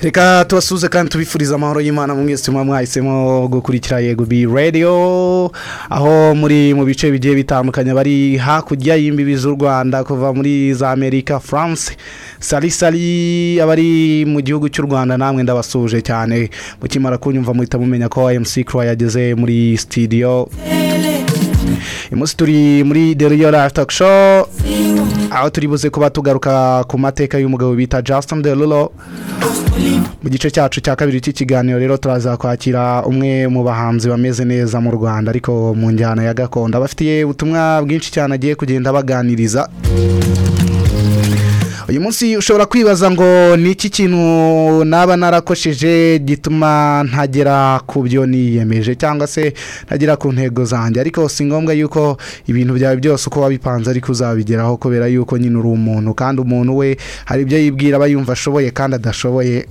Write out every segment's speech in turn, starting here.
reka tubasuze kandi tubifuriza amahoro y'imana mu mwese muba mwahisemo gukurikira yego bi radiyo aho muri mu bice bigiye bitandukanye bari hakurya y'imbibi z'u rwanda kuva muri za amerika france sari sari abari mu gihugu cy'u rwanda namwe ndabasuje cyane mukimara kunyumva muhita mumenya ko emusi kuro yageze muri sitidiyo umunsi turi muri deriyo rafutaka show aho turi buze kuba tugaruka ku mateka y'umugabo bita Justin Derulo mu gice cyacu cya kabiri cy'ikiganiro rero turaza kwakira umwe mu bahanzi bameze neza mu rwanda ariko mu njyana ya gakondo abafitiye ubutumwa bwinshi cyane agiye kugenda baganiriza uyu munsi ushobora kwibaza ngo ni iki kintu naba narakosheje gituma ntagera ku byo niyemeje cyangwa se ntagera ku ntego zanjye ariko si ngombwa yuko ibintu byawe byose uko wabipanze ariko uzabigeraho kubera yuko nyine uri umuntu kandi umuntu we hari ibyo yibwira aba yumva ashoboye kandi adashoboye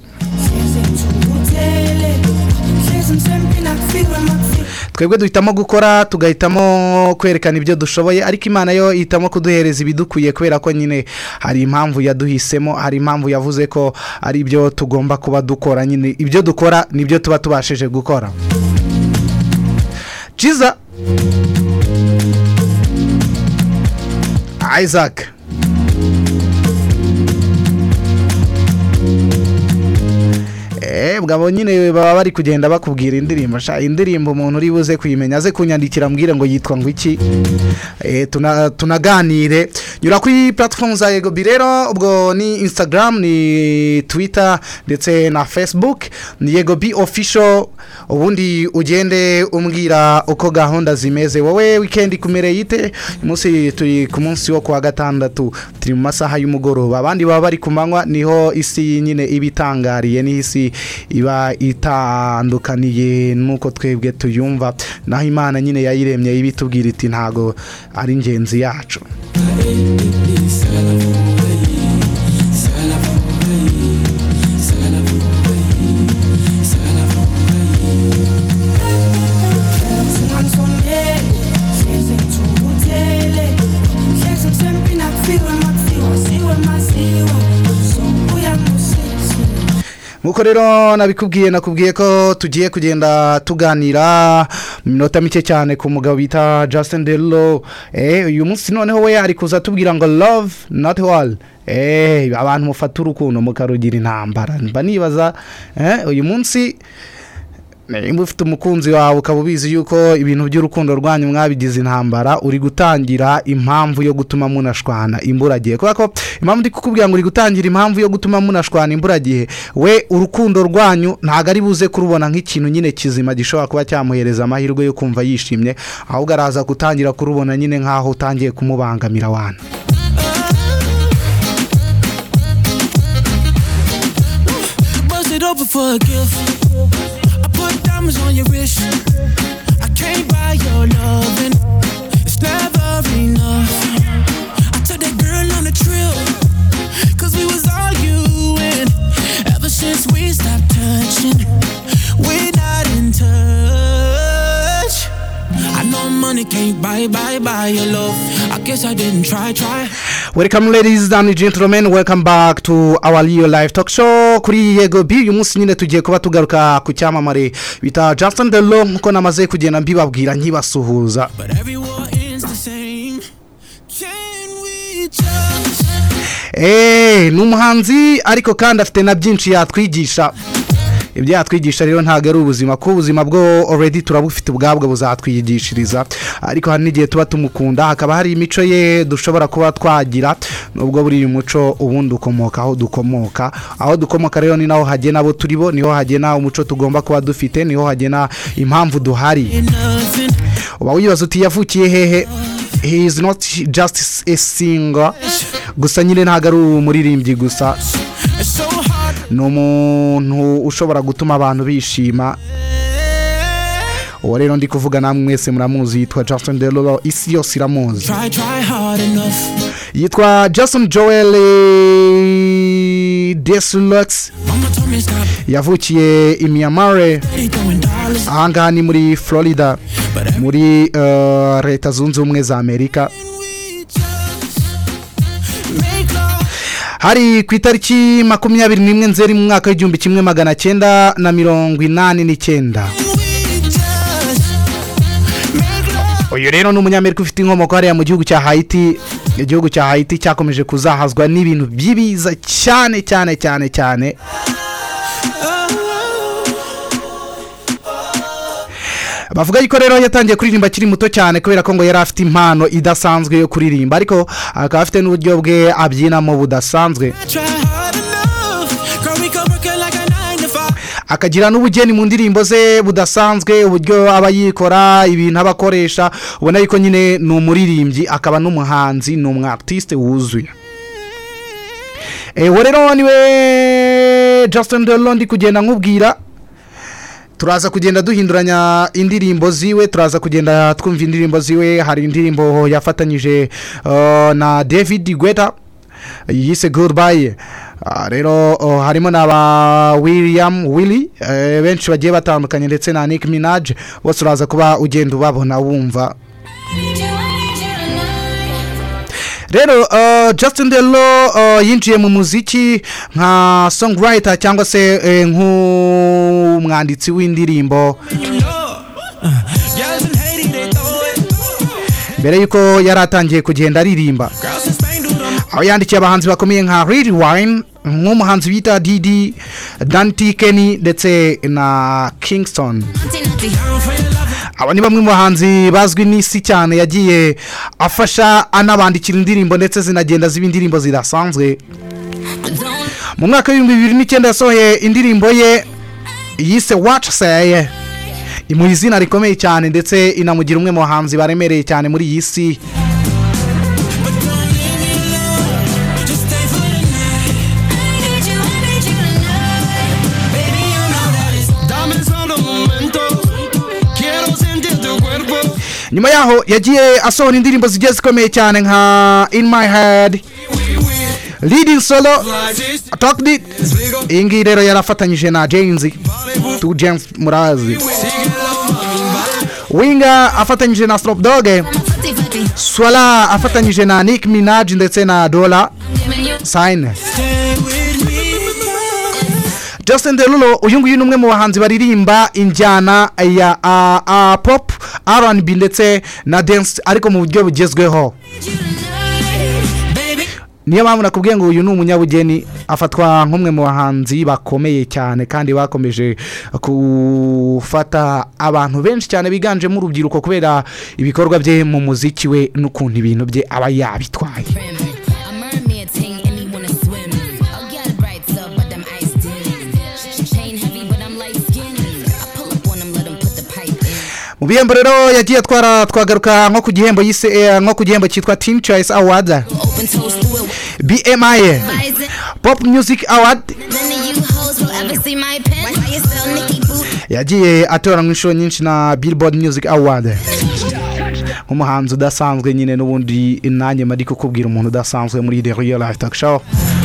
twebwe duhitamo gukora tugahitamo kwerekana ibyo dushoboye ariko imana yo ihitamo kuduhereza ibidukwiye kubera ko nyine hari impamvu yaduhisemo hari impamvu yavuze ko ari ibyo tugomba kuba dukora nyine ibyo dukora nibyo tuba tubashije gukora ciza isaac bwabo nyine baba bari kugenda bakubwira indirimbo nshya indirimbo umuntu uri buze kuyimenya aze kunyandikira ambwira ngo yitwa ngo iki tunaganire nyura kuri platifomu za egobi rero ubwo ni instagram ni twita ndetse na facebook ni egobi ofisho ubundi ugende umbwira uko gahunda zimeze wowe wikendi kumereye ite umunsi turi ku munsi wo kuwa gatandatu turi mu masaha y'umugoroba abandi baba bari ku manywa niho isi nyine iba itangariye niho isi iba itandukaniye n'uko twebwe tuyumva naho imana nyine yayiremye ibitubwira iti ntago ari ingenzi yacu nk'uko rero nabikubwiye nakubwiye ko tugiye kugenda tuganira iminota mike cyane ku mugabo bita Justin Derulo uyu munsi noneho we ari kuza atubwira ngo love not wall abantu mufata urukundo mukarugira intambara mba nibaza uyu munsi niba ufite umukunzi wawe ukaba ubizi yuko ibintu by'urukundo rwanyu mwabigize intambara uri gutangira impamvu yo gutuma munashwana imburagihe kubera ko impamvu ndi kukubwira ngo uri gutangira impamvu yo gutuma munashwana imburagihe we urukundo rwanyu ntabwo ari buze kurubona nk'ikintu nyine kizima gishobora kuba cyamuhereza amahirwe yo kumva yishimye ahubwo araza gutangira kurubona nyine nk'aho utangiye kumubangamira wana diamonds on your wrist. I can't buy your loving. It's never enough. I took that girl on a trip. Cause we was arguing. Ever since we stopped touching, we're not in touch. I know money can't buy, buy, buy your love. I guess I didn't try, try. welcome ladies and gentlemen welcome back to our real life talk show kuri yego bi uyu munsi nyine tugiye kuba tugaruka ku cyamamare bita Justin Derulo nkuko namaze kugenda mbibabwira nkibasuhuza ni umuhanzi ariko kandi afite na byinshi yatwigisha ibyo yatwigisha rero ntabwo ari ubuzima kuko ubuzima bwo already turabufite ubwabwo buzatwigishiriza ariko hari n'igihe tuba tumukunda hakaba hari imico ye dushobora kuba twagira nubwo buri muco ubundi ukomoka aho dukomoka aho dukomoka rero ni naho hagena abo turi bo niho hagena umuco tugomba kuba dufite niho hagena impamvu duhari uba wibaza uti yavukiye hehe he is not just a singer gusa nyine ntabwo ari umuririmbyi gusa ni umuntu ushobora gutuma abantu bishima uwo rero ndi kuvuga namwe mwese muramuzi yitwa Justin Derulo isi yose iramuzi yitwa Justin Joel Desulux yavukiye i miyamare ahangaha ni muri florida muri eh, leta zunze ubumwe za amerika hari ku itariki makumyabiri n'imwe nzeri mu mwaka w'igihumbi kimwe magana cyenda na mirongo inani n'icyenda uyu rero ni umunyamerika ufite inkomoko hariya mu gihugu cya hayiti igihugu cya hayiti cyakomeje kuzahazwa n'ibintu by'ibiza cyane cyane cyane cyane bavuga yuko rero yatangiye kuririmba akiri muto cyane kubera ko ngo yari afite impano idasanzwe yo kuririmba ariko akaba afite n'uburyo bwe abyinamo budasanzwe akagira n'ubugeni mu ndirimbo ze budasanzwe uburyo aba yikora ibintu aba akoresha ubona yuko nyine ni umuririmbyi akaba n'umuhanzi ni umwatisite wuzuye ewe rero niwe Justin Derulo ndi kugenda nkubwira turaza kugenda duhinduranya indirimbo ziwe turaza kugenda twumva indirimbo ziwe hari indirimbo yafatanyije eh, na david guetta yise goodbye Ah, rero oh, harimo na ba william willy eh, benshi bagiye batandukanye ndetse na nick minaj bose uraza kuba ugenda ubabona wumva rero uh, Justin Derulo uh, yinjiye mu muziki nka songwriter cyangwa se eh, nk'umwanditsi w'indirimbo mbere y'uko yari atangiye kugenda aririmba aho yandikiye abahanzi bakomeye nka Lil Wayne nk'umuhanzi bita Didi Dante Kenny ndetse na Kingston aba ni bamwe mu bahanzi bazwi n'isi cyane yagiye afasha anabandikira indirimbo ndetse zinagenda ziba indirimbo zidasanzwe mu mwaka w'ibihumbi bibiri n'icyenda yasohoye indirimbo ye yise wacu seye imuha izina rikomeye cyane ndetse inamugira umwe mu bahanzi baremereye cyane muri iyi si Dame solo un momento. Quiero sentir tu cuerpo. nyuma yaho yagiye asohora indirimbo zigiye zikomeye cyane nka in my head leading solo Flashes. talk it Digo, iyi ngiyi rero yarafatanyije na james tu james murazi síguelo, mami, vale. winga afatanyije na snoop dogg swala afatanyije na nick minaj ndetse na dola sign Stay with me. justin derulo uyu nguyu ni umwe mu bahanzi baririmba injyana ya ah, ah, pop rnb ndetse na dance ariko mu buryo bugezweho Baby, niyo mpamvu nakubwiye ngo uyu ni umunyabugeni afatwa nk'umwe mu bahanzi bakomeye cyane kandi bakomeje gufata abantu benshi cyane biganjemo urubyiruko kubera ibikorwa bye mu muziki we n'ukuntu ibintu bye aba yabitwaye A mermaid ting and me wanna swim. I'll get it right up, but them ice dim. Chain heavy, but I'm light skinned. I pull up on them, let them put the pipe in. mu bihembo rero yagiye atwara twagaruka nko ku gihembo yise eh, nko ku gihembo cyitwa team choice award Open toes through it. bmi Rising. pop music award None of you hoes will ever see my pen. Why you sell Nicky Boo? yagiye atoranywa inshuro nyinshi na billboard music award nk'umuhanzi udasanzwe nyine n'ubundi nanjye mari kukubwira umuntu udasanzwe muri the real life talk show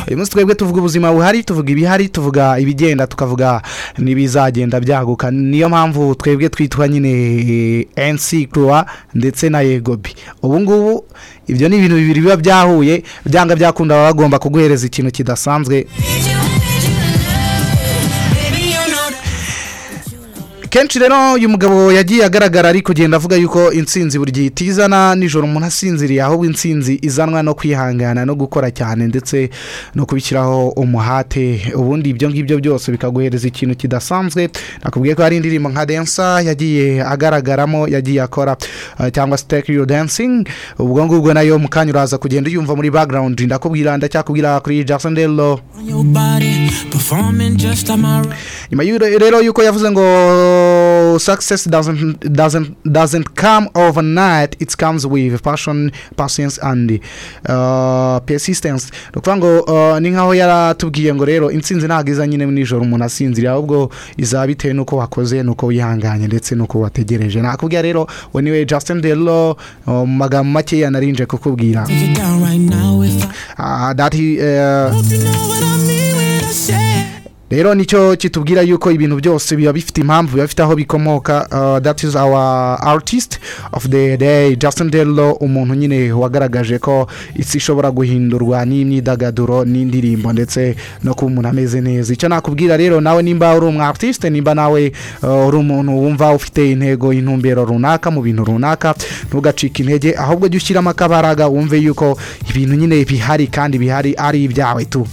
uyu munsi twebwe tuvuga ubuzima buhari tuvuga ibihari tuvuga ibigenda tukavuga n'ibizagenda byaguka niyo mpamvu twebwe twitwa nyine nc croix ndetse na yegobi ubu ngubu ibyo ni ibintu bibiri biba byahuye byanga byakunda baba bagomba kuguhereza ikintu kidasanzwe baby, you know that. kenshi rero uyu mugabo yagiye agaragara ari kugenda avuga yuko insinzi buri gihe itizana nijoro umuntu asinziriye ahubwo insinzi izanwa no kwihangana no gukora cyane ndetse no kubishyiraho umuhate ubundi ibyo ngibyo byose bikaguhereza ikintu kidasanzwe nakubwiye ko hari indirimbo nka densa yagiye agaragaramo yagiye akora eh, cyangwa se take your dancing ubwo ngubwo nayo mu kanya uraza kugenda uyumva muri background ndakubwira ndacyakubwira kuri Jackson Derulo On your body, performing just like my nyuma y'u- rero yuko yavuze ngo success doesn't, doesn't, doesn't come overnight it comes with passion patience and uh, persistence ni ukuvuga ngo uh, ni nkaho yaratubwiye ngo rero intsinzi ntabwo iza nyine nijoro umuntu asinziriye ahubwo izaba bitewe n'uko wakoze n'uko wihanganye ndetse n'uko wategereje nakubwira rero we niwe Justin Derulo uh, mu magambo makeya narinje kukubwira Take it down right now if I uh, that he, uh, hope you know what I mean when I say. rero nicyo kitubwira yuko ibintu byose biba bifite impamvu biba bifite aho bikomoka uh, that is our artist of the day Justin Derulo umuntu nyine wagaragaje ko isi ishobora guhindurwa n'imyidagaduro n'indirimbo ndetse no kuba umuntu ameze neza icyo nakubwira rero nawe nimba uri umu artiste nimba nawe uh, uri umuntu wumva ufite intego intumbero runaka mu bintu runaka ntugacike intege ahubwo jya ushyiramo akabaraga wumve yuko ibintu nyine bihari kandi bihari ari ibyawe tu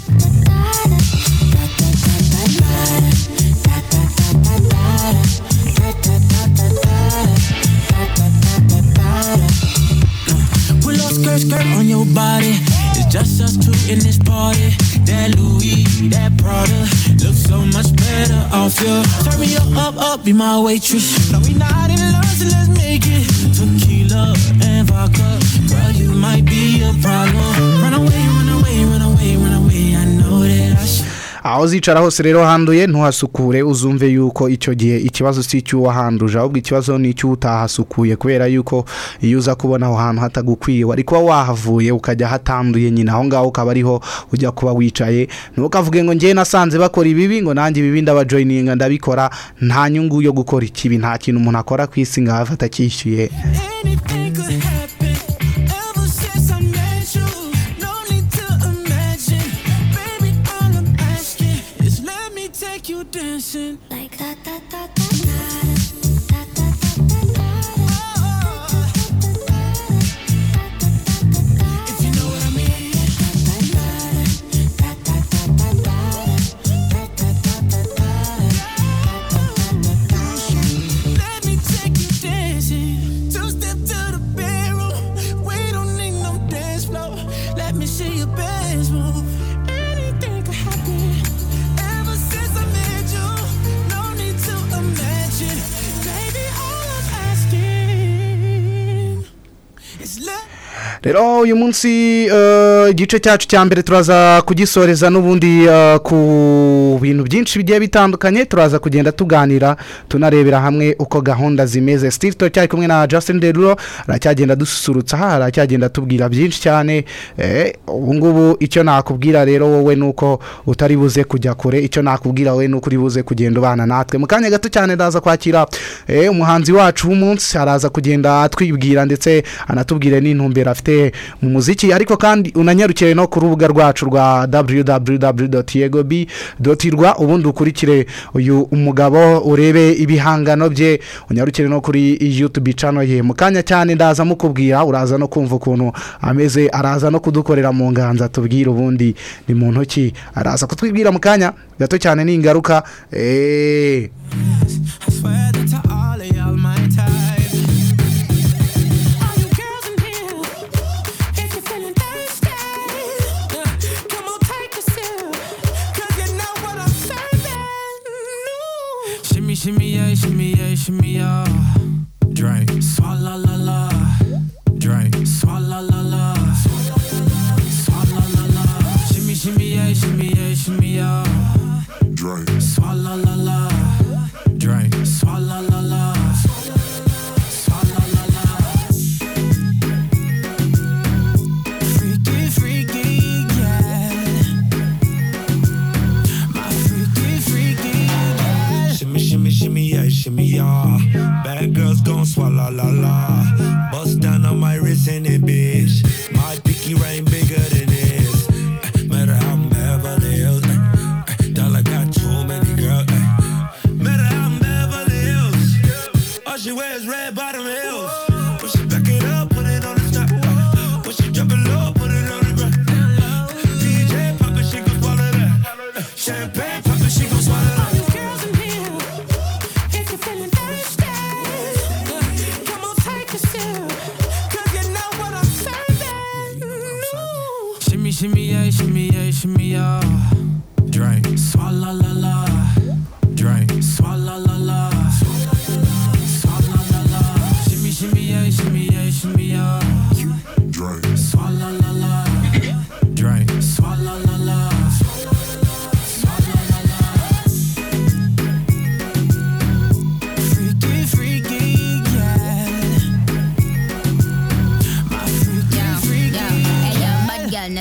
With little skirt skirt on your body. It's just us two in this party. That Louis, that Prada, looks so much better off you. Turn me up, up, up, be my waitress. No, we not in love, so let's make it tequila and vodka. Girl, you might be a problem. Run away, run away, run away, run away. I know that I should. aho uzicara hose rero handuye ntuhasukure uzumve yuko icyo gihe ikibazo si icy'uwahanduje ahubwo ikibazo ni icy'utahasukuye kubera yuko iyo uza kubona aho hantu hatagukwiye wari kuba wahavuye ukajya hatanduye nyine aho ngaho ukaba ariho ujya kuba wicaye ntukavuge ngo njyewe nasanze bakora ibibi ngo nanjye ibibi ndabajoyininga ndabikora nta nyungu yo gukora ikibi nta kintu umuntu akora ku isi ngo ahave atacyishyuye Anything could happen. Ever since I met you, no need to imagine. Baby, all I'm asking is let me take you dancing. Like da da da da da da da If you know what I mean. Let me take you dancing. Two step to the bedroom. We don't need no dance floor. Let me see your best move. Anything could happen. Ever since I met you, no need to imagine. Baby, all I'm asking is love. rero uyu munsi eh, igice cyacu cya mbere turaza kugisoreza n'ubundi eh, ku bintu byinshi bigiye bitandukanye turaza kugenda tuganira tunarebera hamwe uko gahunda zimeze steve turacyari kumwe na justin derulo aracyagenda dususurutsa aha aracyagenda atubwira byinshi cyane eh, ubu ngubu icyo nakubwira rero wowe ni uko utari buze kujya kure icyo nakubwira wowe ni uko uri buze kugenda ubana natwe mu kanya gato cyane ndaza kwakira eh, umuhanzi wacu w'umunsi araza kugenda atwibwira ndetse anatubwire n'intumbero afite mu muziki ariko kandi unanyarukiwe no ku rubuga rwacu rwa www.yegob.rw ubundi ukurikire uyu umugabo urebe ibihangano bye unyarukire no kuri youtube channel ye mu kanya cyane ndaza mukubwira uraza no kumva ukuntu ameze araza no kudukorera mu nganza tubwire ubundi ni mu ntoki araza kutwibwira mu kanya gato cyane n'ingaruka eee I swear that to all of y'all my time. All you girls in here, if you're feeling thirsty, come on, take a sip, 'cause you know what I'm serving. Shimmy, shimmy, yeah, shimmy, yeah, shimmy, yeah. Drink, swalla la la. Drink, swalla la la. Swalla la la. Shimmy, shimmy, yeah, shimmy, yeah, shimmy, yeah. Drink. Swalla la la. Drink. Swalla la la. Swalla la la. Freaky, freaky, yeah. My freaky, freaky, yeah. Shimmy, shimmy, shimmy, yeah, shimmy, yeah. Bad girls gon' swallow la la. Bust down on my wrist and it, bitch. My pinky rain bigger than this. Eh, Matter how I'm Beverly Hills. eh, eh, Dollar got too many girls. eh. Matter how I'm Beverly Hills. All she wears red bottom heels. When she back it up, put it on the top. eh. When she drop it low, put it on the ground. DJ pop it, she gon' swallow that. Champagne pop it, she gon' swallow that. All you girls in here, if you're feeling thirsty, come on, take a sip, 'cause you know what I'm serving. Shimmy, shimmy, yeah, shimmy, yeah, shimmy, yeah. Drink, swalla la la. Drink, swalla la la. Swalla la la.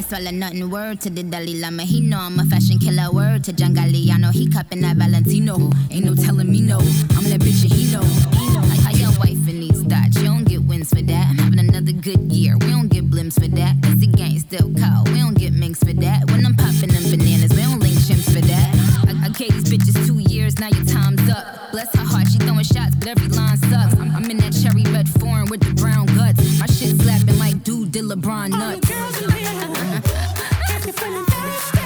swallow nothing. Word to the Dalai Lama, he know I'm a fashion killer. Word to John Galliano, he cupping that Valentino. Ain't no telling me no. I'm that bitch and he know. Like how your wife in these thoughts, you don't get wins for that. I'm having another good year. We don't get blimps for that. Cause the gang still cold. We don't get minks for that. When I'm popping them bananas, we don't link chimps for that. I, I gave these bitches two years, now your time's up. Bless her heart, she throwing shots, but every line sucks. I'm, I'm in that cherry red foreign with the brown guts. My shit slapping like dude did All LeBron the nuts. girls in here got me feeling thirsty.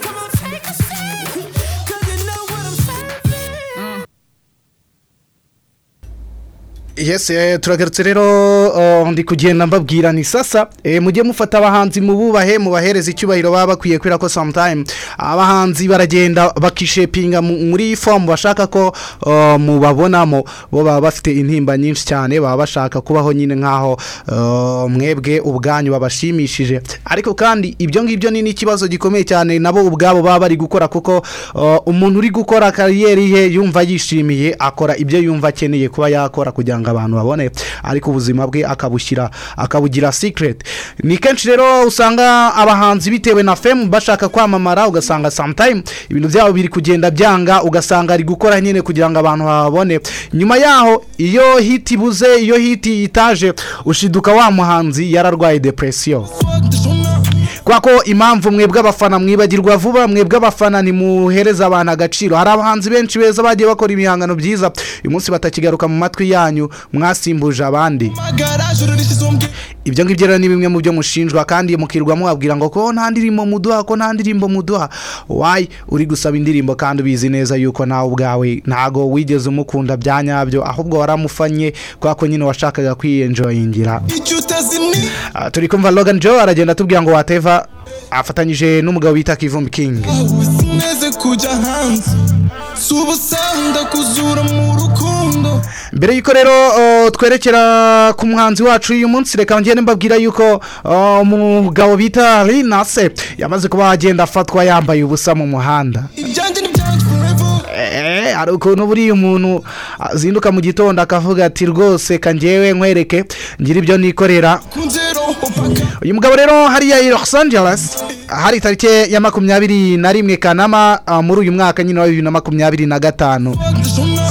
Come on, take a seat, 'cause you know what I'm serving. yes eh, turagarutse rero eh, ndi kugenda mbabwira ni sasa eh, mujye mufata abahanzi mu bubahe mubahereze icyubahiro baba bakwiye kubera ko sometime abahanzi baragenda bakishepinga mu- muri fomu bashaka ko eh, mubabonamo bo baba bafite intimba nyinshi cyane baba bashaka kubaho nyine nk'aho eh, mwebwe ubwanyu babashimishije ariko kandi ibyo ngibyo ni n'ikibazo gikomeye cyane nabo ubwabo baba bari gukora kuko eh, umuntu uri gukora kariyeri ye yumva yishimiye akora ibyo yumva akeneye kuba yakora kugira ngo abantu babone ariko ubuzima bwe akabushyira akabugira secret ni kenshi rero usanga abahanzi bitewe na femu bashaka kwamamara ugasanga sometime ibintu byabo biri kugenda byanga ugasanga ari gukora nyine kugira ngo abantu babone nyuma yaho iyo hiti ibuze iyo hiti itaje ushiduka wa muhanzi yararwaye depresiyo kubera ko impamvu mwebwe abafana mwibagirwa vuba mwebwe abafana ntimuhereze abantu agaciro hari abahanzi benshi beza bagiye bakora ibihangano byiza uyu munsi batakigaruka mu matwi yanyu mwasimbuje abandi ibyo ngibyo rero ni bimwe mu byo mushinjwa kandi mukirwa mubabwira ngo ko nta ndirimbo muduha ko nta ndirimbo muduha wayi uri gusaba indirimbo kandi ubizi neza yuko nawe ubwawe ntago wigeze umukunda bya nyabyo ahubwo waramufanye kubera ko nyine washakaga kwiyenjoyingira Ah, turi kumva Logan Joe aragenda atubwira ngo wateva afatanyije n'umugabo bita Kivumbi King sineze kujya hanze si ubusanda kuzura mu rukundo mbere y'uko rero oh, twerekera ku muhanzi wacu uyu munsi reka ngende mbabwira yuko oh, umugabo bita Linase yamaze kuba agenda afatwa yambaye ubusa mu muhanda ibyanjye n'ibyanjye forever Eh, hari ukuntu buriya umuntu azinduka mu gitondo akavuga ati rwose kangewe nkwereke ngira ibyo nikorera kunzero upaka uyu mugabo rero hariya i Los Angeles hari tariki ya makumyabiri na rimwe Kanama ah, muri uyu mwaka nyine wa bibiri na makumyabiri na gatanu ndashona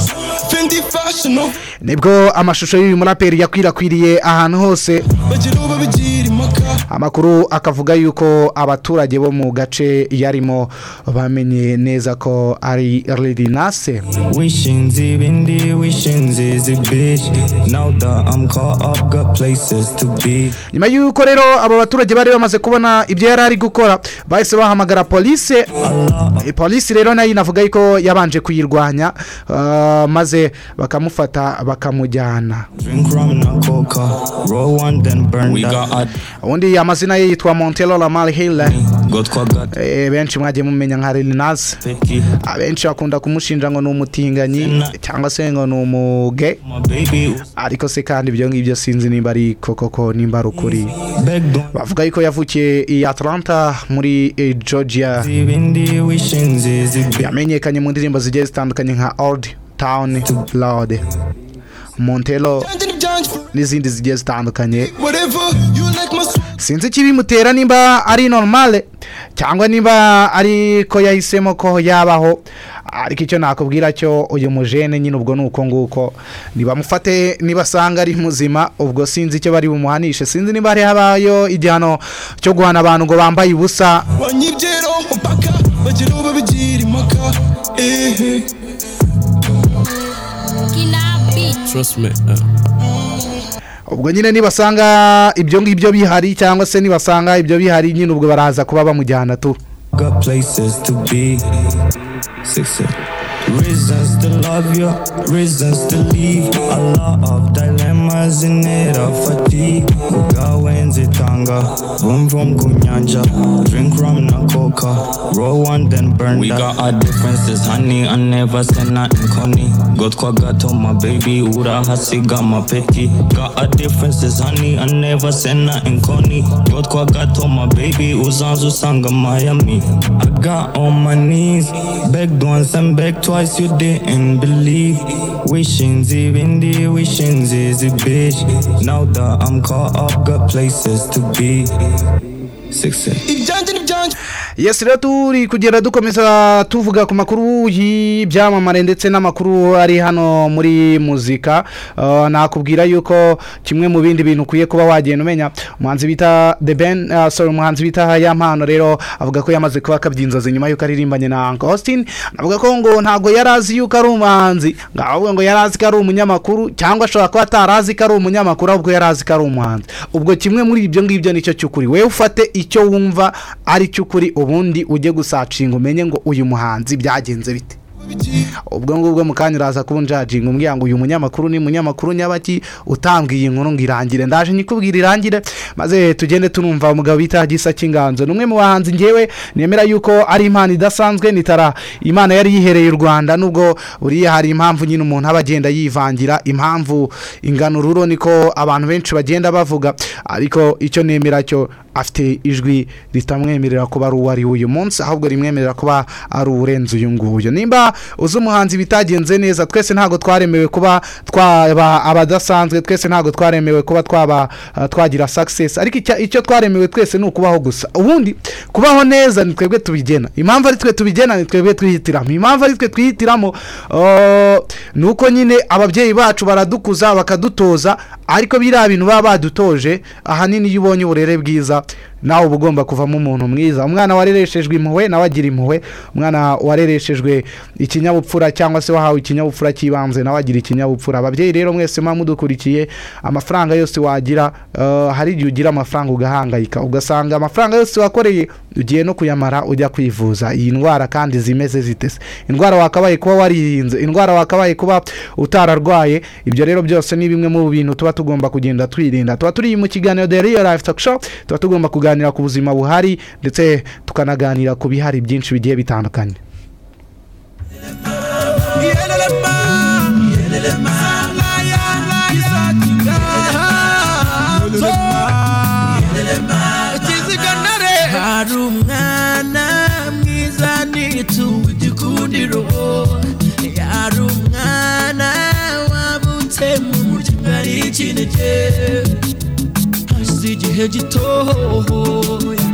fendi fashino nibwo amashusho y'uyu muraperi yakwirakwiriye ahantu hose bagira uwo babigira impaka amakuru akavuga yuko abaturage bo mu gace yarimo bamenye neza ko ari Lirinase Wishing zibindi, wishing zizi bitch. Now that I'm caught up, got places to be. nyuma y'uko rero abo baturage bari bamaze kubona ibyo yari ari gukora bahise bahamagara polisi Eh, polisi rero nayo inavuga yuko yabanje kuyirwanya ah, maze bakamufata bakamujyana Drink rum and coca, roll one then burn We got a ubundi amazina ye yitwa montero lamar hiller got got Eh, benshi mwagiye mumenya nka Lirinase picky. abenshi bakunda kumushinja ngo ni umutinganyi cyangwa se ngo ni umuge My baby was ariko se kandi ibyo ngibyo sinzi nimba ari koko ko nimba ari ukuri back down. bavuga yuko yavukiye i Atlanta muri eh, Georgia Zibindi, wishing zizi bitch. yamenyekanye mu ndirimbo zigiye zitandukanye nka Old Town Road Montero ibyanjye n'ibyanjye forever n'izindi zigiye zitandukanye whatever you like my soul sinzi ikibimutera nimba ari normale cyangwa nimba ari ko yahisemo ko yabaho ariko icyo nakubwira cyo uyu mujene nyine ubwo ni uko nguko nibamufate nibasanga ari muzima ubwo sinzi icyo bari bumuhanishe sinzi niba hari habayo igihano cyo guhana abantu ngo bambaye ubusa banyibyero upaka bagira uwo babigira impaka ehe Trust me. Uh. ubwo nyine nibasanga ibyo ngibyo bihari cyangwa se nibasanga ibyo bihari nyine ubwo baraza kuba bamujyana tu Got places to be. Six six. Reasons to love you, reasons to leave. A lot of dilemmas in it of fatigue. Kugawenzitanga, vroom vroom kunyanja. Drink rum na coca, roll one then burn We got our differences, honey. I never said nothing corny. Got kwa gato, my baby. Ura hasiga, my picky. Got our differences, honey. I never said nothing corny. Got kwa gato, my baby. Uzanzu sanga Miami. I got on my knees, begged once and begged twice. You didn't believe. Wishing Zibindi, wishing Zizi bitch. Now that I'm caught up, got places to be. success. ibyanje n'ibyanje yesi rero turi kugenda dukomeza tuvuga ku makuru y'ibyamamare ndetse n'amakuru ari hano muri muzika Uh, nakubwira yuko kimwe mu bindi bintu ukwiye kuba wagenda umenya umuhanzi bita the ben uh, sorry umuhanzi bita yampano rero avuga ko yamaze kuba akabya inzozi nyuma yuko aririmbanye na uncle austin avuga ko ngo ntabwo yari azi yuko ari umuhanzi ngo ahubwo ngo yari azi ko ari umunyamakuru cyangwa ashobora kuba atarazi ko ari umunyamakuru ahubwo yari azi ko ari umuhanzi ubwo kimwe muri ibyo ngibyo nicyo cy'ukuri wowe ufate icyo wumva ari cyo ukuri ubundi ujye gusacinga umenye ngo uyu muhanzi byagenze bite ubwo ngubwo mu kanya uraza kubunjajinga umbwira ngo uyu munyamakuru ni munyamakuru nyabaki utambwiye inkuru ngo irangire ndaje nyikubwira irangire maze tugende tunumva umugabo bita gisa cy'inganzo ni umwe mu bahanzi ngewe nemera yuko ari impano idasanzwe nitara imana yari yihereye u rwanda nubwo buriya hari impamvu nyine umuntu aba agenda yivangira impamvu ingana ururo niko abantu benshi bagenda bavuga ariko icyo nemera cyo afite ijwi ritamwemerera kuba ari uwo ari we uyu munsi ahubwo rimwemerera kuba ari uwurenze uyu nguyu nimba uzi umuhanzi bitagenze neza twese ntabwo twaremewe kuba twaba abadasanzwe twese ntabwo twaremewe kuba twaba eh, twagira success ariko icya- icyo twaremewe twese ni ukubaho gusa ubundi kubaho neza ni twebwe tubigena impamvu ari twe tubigena ni twebwe twihitiramo impamvu ari twe twihitiramo eh, ni uko nyine ababyeyi bacu baradukuza bakadutoza ariko biriya bintu baba badutoje ahanini iyo ubonye uburere bwiza nawe uba ugomba kuvamo umuntu mwiza umwana warereshejwe impuhwe nawe agira impuhwe umwana warereshejwe ikinyabupfura cyangwa se wahawe ikinyabupfura cy'ibanze nawe agira ikinyabupfura ababyeyi rero mwese muba mudukurikiye amafaranga yose wagira eh, hari igihe ugira amafaranga ugahangayika ugasanga amafaranga yose wakoreye ugiye no kuyamara ujya kwivuza iyi ndwara kandi zimeze zitese indwara wakabaye kuba waririnze indwara wakabaye kuba utararwaye ibyo rero byose ni bimwe mu bintu tuba tugomba kugenda twirinda tuba turi mu kiganiro the real life talk show tuba tugomba kuganira ku buzima buhari ndetse tukanaganira ku bihari byinshi bigiye bitandukanye hari umwana mwiza n'igitugu gikundiro hari umwana wabutse mu muryango ari ikinege hasi igihe gitohoya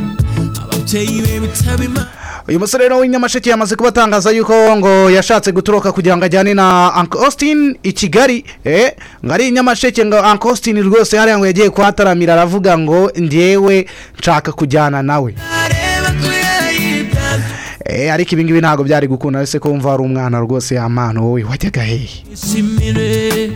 ababyeyi be bitaba imana uyu musore rero w'inyamasheke yamaze kuba atangaza yuko ngo yashatse gutoroka kugira ngo ajyane na uncle austin i kigali eh, ngo ari inyamasheke ngo uncle austin rwose hariya ngo yagiye kuhataramira aravuga ngo ngewe nshaka kujyana nawe areba ko yayibyaza Eh, ariko ibi ngibi ntabwo byari gukunda ese ko wumva hari umwana rwose yamana wowe wajyaga hehe ishimire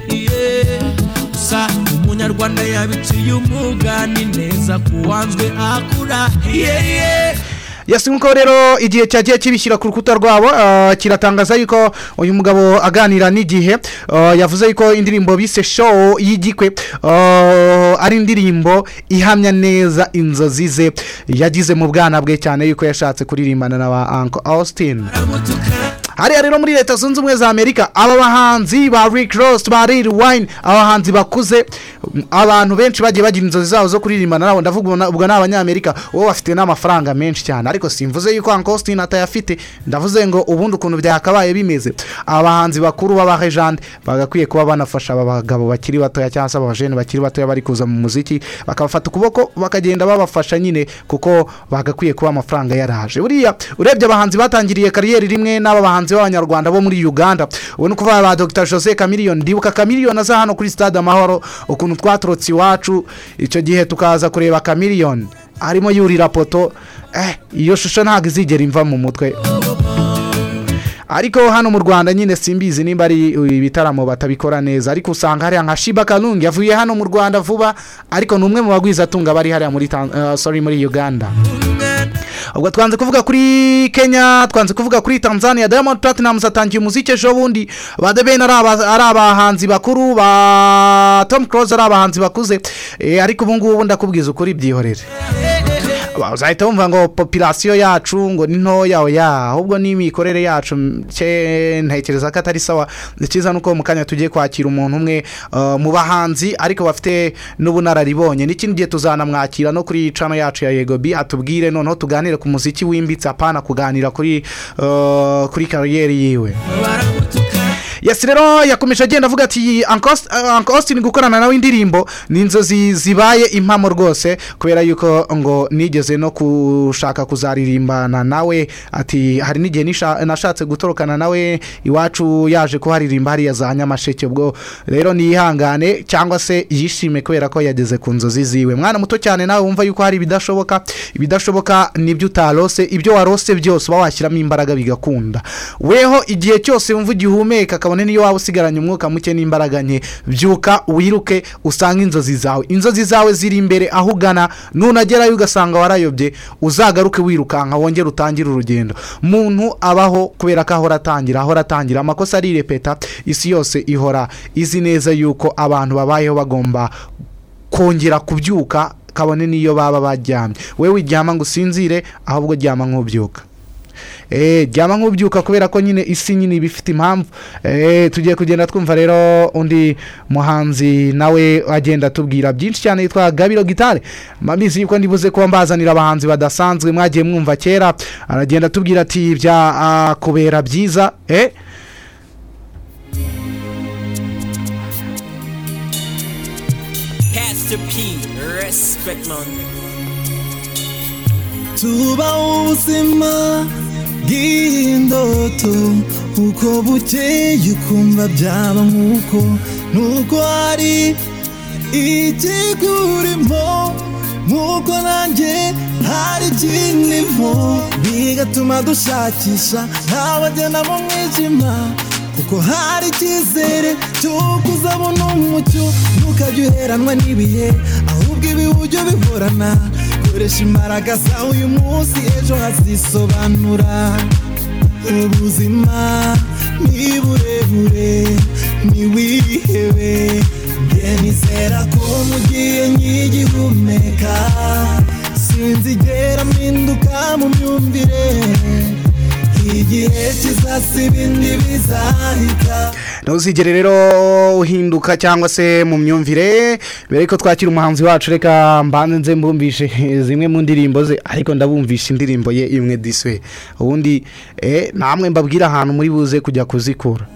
gusa umunyarwanda yabiciye umugani neza kuwanzwe akura yeye yasi nkuko rero igihe cyagiye kibishyira ku rukuta rwabo ah, kiratangaza yuko uyu mugabo aganira n'igihe ah, yavuze yuko indirimbo bise show y'igikwe ah, ari indirimbo ihamya neza inzozi ze yagize mu bwana bwe cyane yuko yashatse kuririmbana na ba uncle austin aramutuka hariya rero muri leta zunze ubumwe za amerika aba bahanzi ba rick ross ba lil wine abahanzi bakuze m- abantu benshi bagiye bagira inzozi zabo zo kuririmbana nabo ndavuga ubona- ubwo ni abanyamerika bo bafite n'amafaranga menshi cyane ariko simvuze yuko uncle austin atayafite ndavuze ngo ubundi ukuntu byakabaye bimeze abahanzi bakuru b'abahejande bagakwiye kuba banafasha aba bagabo bakiri batoya cyangwa se abajene bakiri batoya bari kuza mu muziki bakabafata ukuboko bakagenda babafasha nyine kuko bagakwiye kuba amafaranga yaraje buriya urebye abahanzi batangiriye kariyeri rimwe n'aba bahanzi b'abanyarwanda bo muri uganda ubu ni ukuvuga ba dr jose kamiliyoni ndibuka kamiliyoni aza hano kuri stade amahoro ukuntu twaturutse iwacu icyo gihe tukaza kureba kamiliyoni arimo yurira poto eh, iyo shusho ntabwo izigera imva mu mutwe ariko hano mu rwanda nyine simbizi nimba ari ibitaramo batabikora neza ariko usanga hariya nka shiba karungi yavuye hano mu rwanda vuba ariko ni umwe mu bagwiza atunga bari hariya muri Tan- eh, sorry muri uganda ubwo twanze kuvuga kuri kenya twanze kuvuga kuri tanzania diamond platnumz atangiye umuziki ejo bundi ba The Ben ari aba- ari abahanzi bakuru ba tom close ari abahanzi bakuze Eh, ariko ubu ngubu ndakubwiza ukuri byihorere Ba- uzahita wumva ngo popirasiyo yacu ngo ni ntoya oya ahubwo n'imikorere yacu m- cye ntekereza ko atari sawa icyiza ni uko mu kanya tugiye kwakira umuntu umwe uh, mu bahanzi ariko bafite n'ubunararibonye n'ikindi gihe tuzanamwakira no kuri cano yacu ya yego bi atubwire noneho tuganire ku muziki wimbitse apana kuganira kuri uh, kuri kariyeri yiwe baramutuka yesi rero yakomeje agenda avuga ati anke austin gukorana nawe indirimbo ni inzozi zibaye impamo rwose kubera yuko ngo nigeze no gushaka kuzaririmbana nawe ati hari n'igihe nisha- nashatse gutorokana nawe iwacu yaje kuharirimba hariya za nyamasheke ubwo rero niyihangane cyangwa se yishime kubera ko yageze ku nzozi ziwe mwana muto cyane nawe wumva yuko hari ibidashoboka ibidashoboka nibyo utarose ibyo warose byose uba washyiramo imbaraga bigakunda weho igihe cyose wumva ugihumeka kabone niyo waba usigaranye umwuka muke n'imbaraga nke byuka wiruke usange inzozi zawe inzozi zawe ziri imbere aho ugana nunagerayo ugasanga warayobye uzagaruke wirukanka wongere utangire urugendo muntu abaho kubera ko ahora atangira ahora atangira amakosa arirepeta isi yose ihora izi neza yuko abantu babayeho bagomba kongera kubyuka kabone n'iyo baba baryamye wowe wiryama ngo usinzire ahubwo ryama nk'ubyuka eee ryama nk'ubyuka kubera ko nyine isi nyine iba ifite impamvu eee tugiye kugenda twumva rero undi muhanzi nawe agenda atubwira byinshi cyane yitwa gabiro gitare mbabizi yuko ndibuze kuba mbazanira abahanzi badasanzwe mwagiye mwumva kera aragenda atubwira ati byakubera byiza eee Pastor P, respect man. tuba ubuzima bw'indoto uko bukeye ukumva byaba nk'uko nuko hari ikigurimo nk'uko nanjye hari ikinirimo bigatuma dushakisha ntawagenda mu mwijima kuko hari icyizere cy'uko uzabona umucyo ntukajye uheranwa n'ibihe ahubwo ibiburyo bihorana koresha imbaraga zawe uyu munsi ejo hazisobanura ubuzima ni burebure ni wihebe njye nizera ko mugiye nk'igihumeka sinzigera mpinduka mu myumvire igihe kizasa ibindi bizahita ntuzigere rero uhinduka cyangwa se mu myumvire mbere yuko twakira umuhanzi wacu reka mbanze nze mbumvishe zimwe mu ndirimbo ze ariko ndabumvisha indirimbo ye imwe diswe ubundi eh, namwe mbabwira ahantu muri buze kujya kuzikura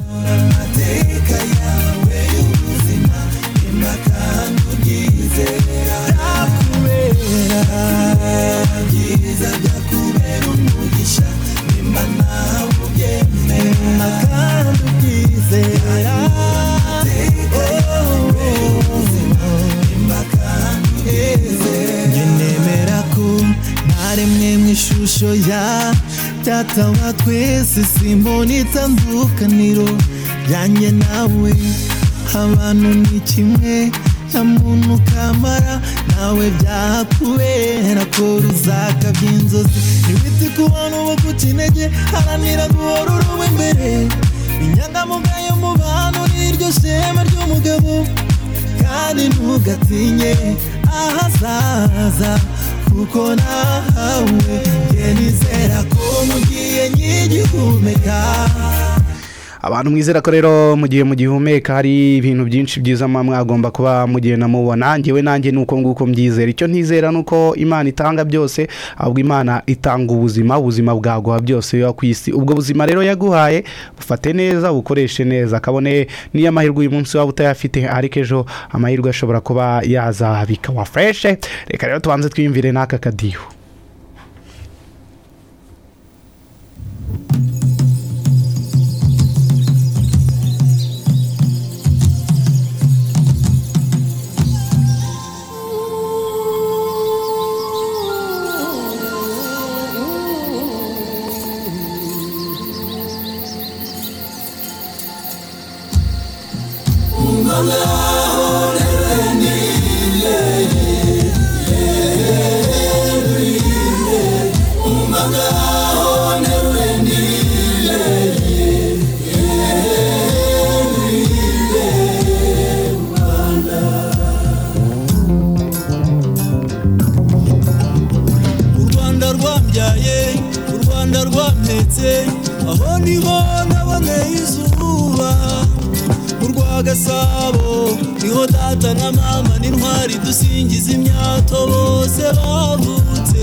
Njye nemera ko ntaremwe mu ishusho ya data wa twese simbona itandukaniro ryanjye nawe abantu ni kimwe nta muntu kamara nawe byakubera ko ruzakabya inzozi ntibite ku bantu baguca intege haranira guhora uruba imbere inyangamugayo mu bantu niryo shema ry'umugabo kandi ntugatinye ahazaza kuko nawe njye nizera ko mugiye nk'igihumeka abantu mwizera ko rero mu gihe mugihumeka hari ibintu byinshi byiza muba mwagomba kuba mugenda mubona njyewe nanjye ni uko nguko mbyizera icyo ntizera ni uko imana itanga byose ahubwo imana itanga ubuzima ubuzima bwaguha byose biba ku isi ubwo buzima rero yaguhaye bufate neza bukoreshe neza kabone niyo amahirwe uyu munsi waba utayafite ariko ejo amahirwe ashobora kuba yaza bikawa fureshe reka rero tubanze twiyumvire n'aka kadiho u rwanda rwambyaye u rwanda rwampetse aho niho naboneye izuba mu rwa gasabo niho data na mama n'intwari dusingiza imyato bose bavutse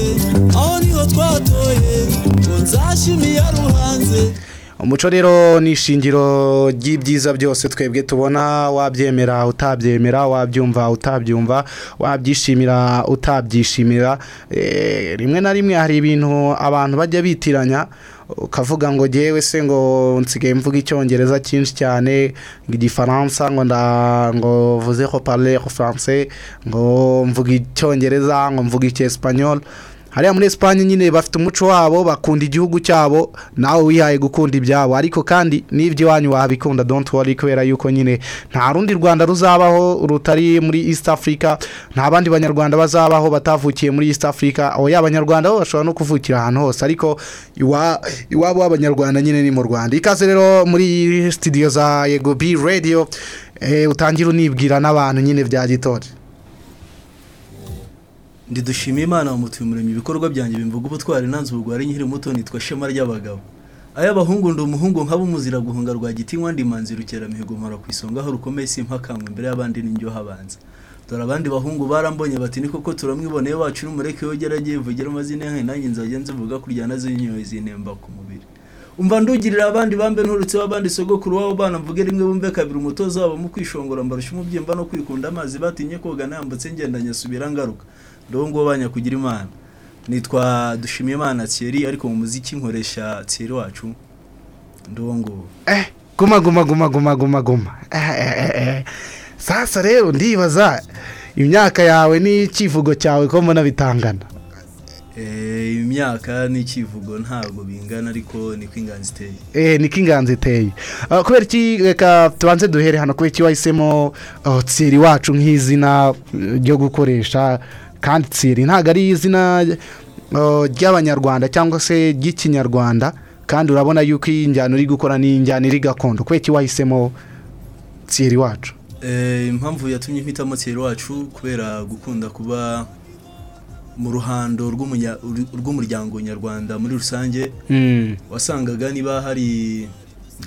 aho niho twatoye ngo nzashimiye ruhanze umuco rero ni ishingiro ry'ibyiza byose twebwe tubona wabyemera utabyemera wabyumva utabyumva wabyishimira utabyishimira Eh, rimwe na rimwe hari ibintu abantu bajya bitiranya ukavuga ngo ngewe se ngo nsigaye mvuga icyongereza cyinshi cyane ngo igifaransa ngo nda ngo vuze ko parle ko france ngo mvuga icyongereza ngo mvuga icyesipanyol hariya muri esipanye nyine bafite umuco wabo bakunda igihugu cyabo nawe wihaye gukunda ibyabo ariko kandi n'iby'iwanyu wabikunda don't worry kubera yuko nyine nta rundi rwanda ruzabaho rutari muri east africa nta bandi banyarwanda bazabaho batavukiye muri east africa oya abanyarwanda bo bashobora no kuvukira ahantu hose ariko iwa- iwabo w'abanyarwanda nyine ni mu rwanda ikaze rero muri studio za yego b radio eh, utangira unibwira n'abantu nyine bya gitore ndi dushimiye imana wamutuye umuremyi ibikorwa byanjye bimvuga ubutwari nanze ubugwari nkiri muto nitwa shema ry'abagabo ay'abahungu ndi umuhungu nkaba umuzira guhunga rwagitinywa ndi manzi rukeramihigo mpora ku isonga aho rukomeye simpakanywe imbere y'abandi n'indyoha abanza dore abandi bahungu barambonye bati ni koko turamwiboneye wacu n'umureke yogera agiye vugira amazina yanyu nanjye nzajya nzivuga kurya nazinyoye zinemba ku mubiri umva ndugirira abandi bambe nturutseho abandi sogokuru wabo bana mvuge rimwe bumve kabiri umutoza wabo mu kwishongora mbarusha umubyimba no kwikunda amazi batinye koga nambutse ngenda nyasubira ngaruka ndabo ngubo banyakugira imana nitwa dushimiyimana thierry ariko mu muziki nkoresha thierry wacu ndabo ngubo guma guma guma guma guma guma Eh, eh, eh, eh. sasa rero ndibaza imyaka yawe n'ikivugo cyawe ko mbona bitangana Eh, imyaka n'ikivugo ntabwo bingana ariko niko inganzi iteye Eh, niko inganzi iteye Ah, kubera iki reka tubanze duhere hano kubera iki wahisemo ah, tsiri wacu nk'izina eh, ryo gukoresha kandi tsiri ntabwo ari izina ah, ry'abanyarwanda cyangwa se ry'ikinyarwanda kandi urabona yuko iyi njyana uri gukora ni injyana iri gakondo kubera iki wahisemo tsiri wacu Eh, impamvu yatumye mpitamo thierry wacu kubera gukunda kuba mu ruhando rw'umunya- rw'umuryango nyarwanda muri rusange Mm. wasangaga niba hari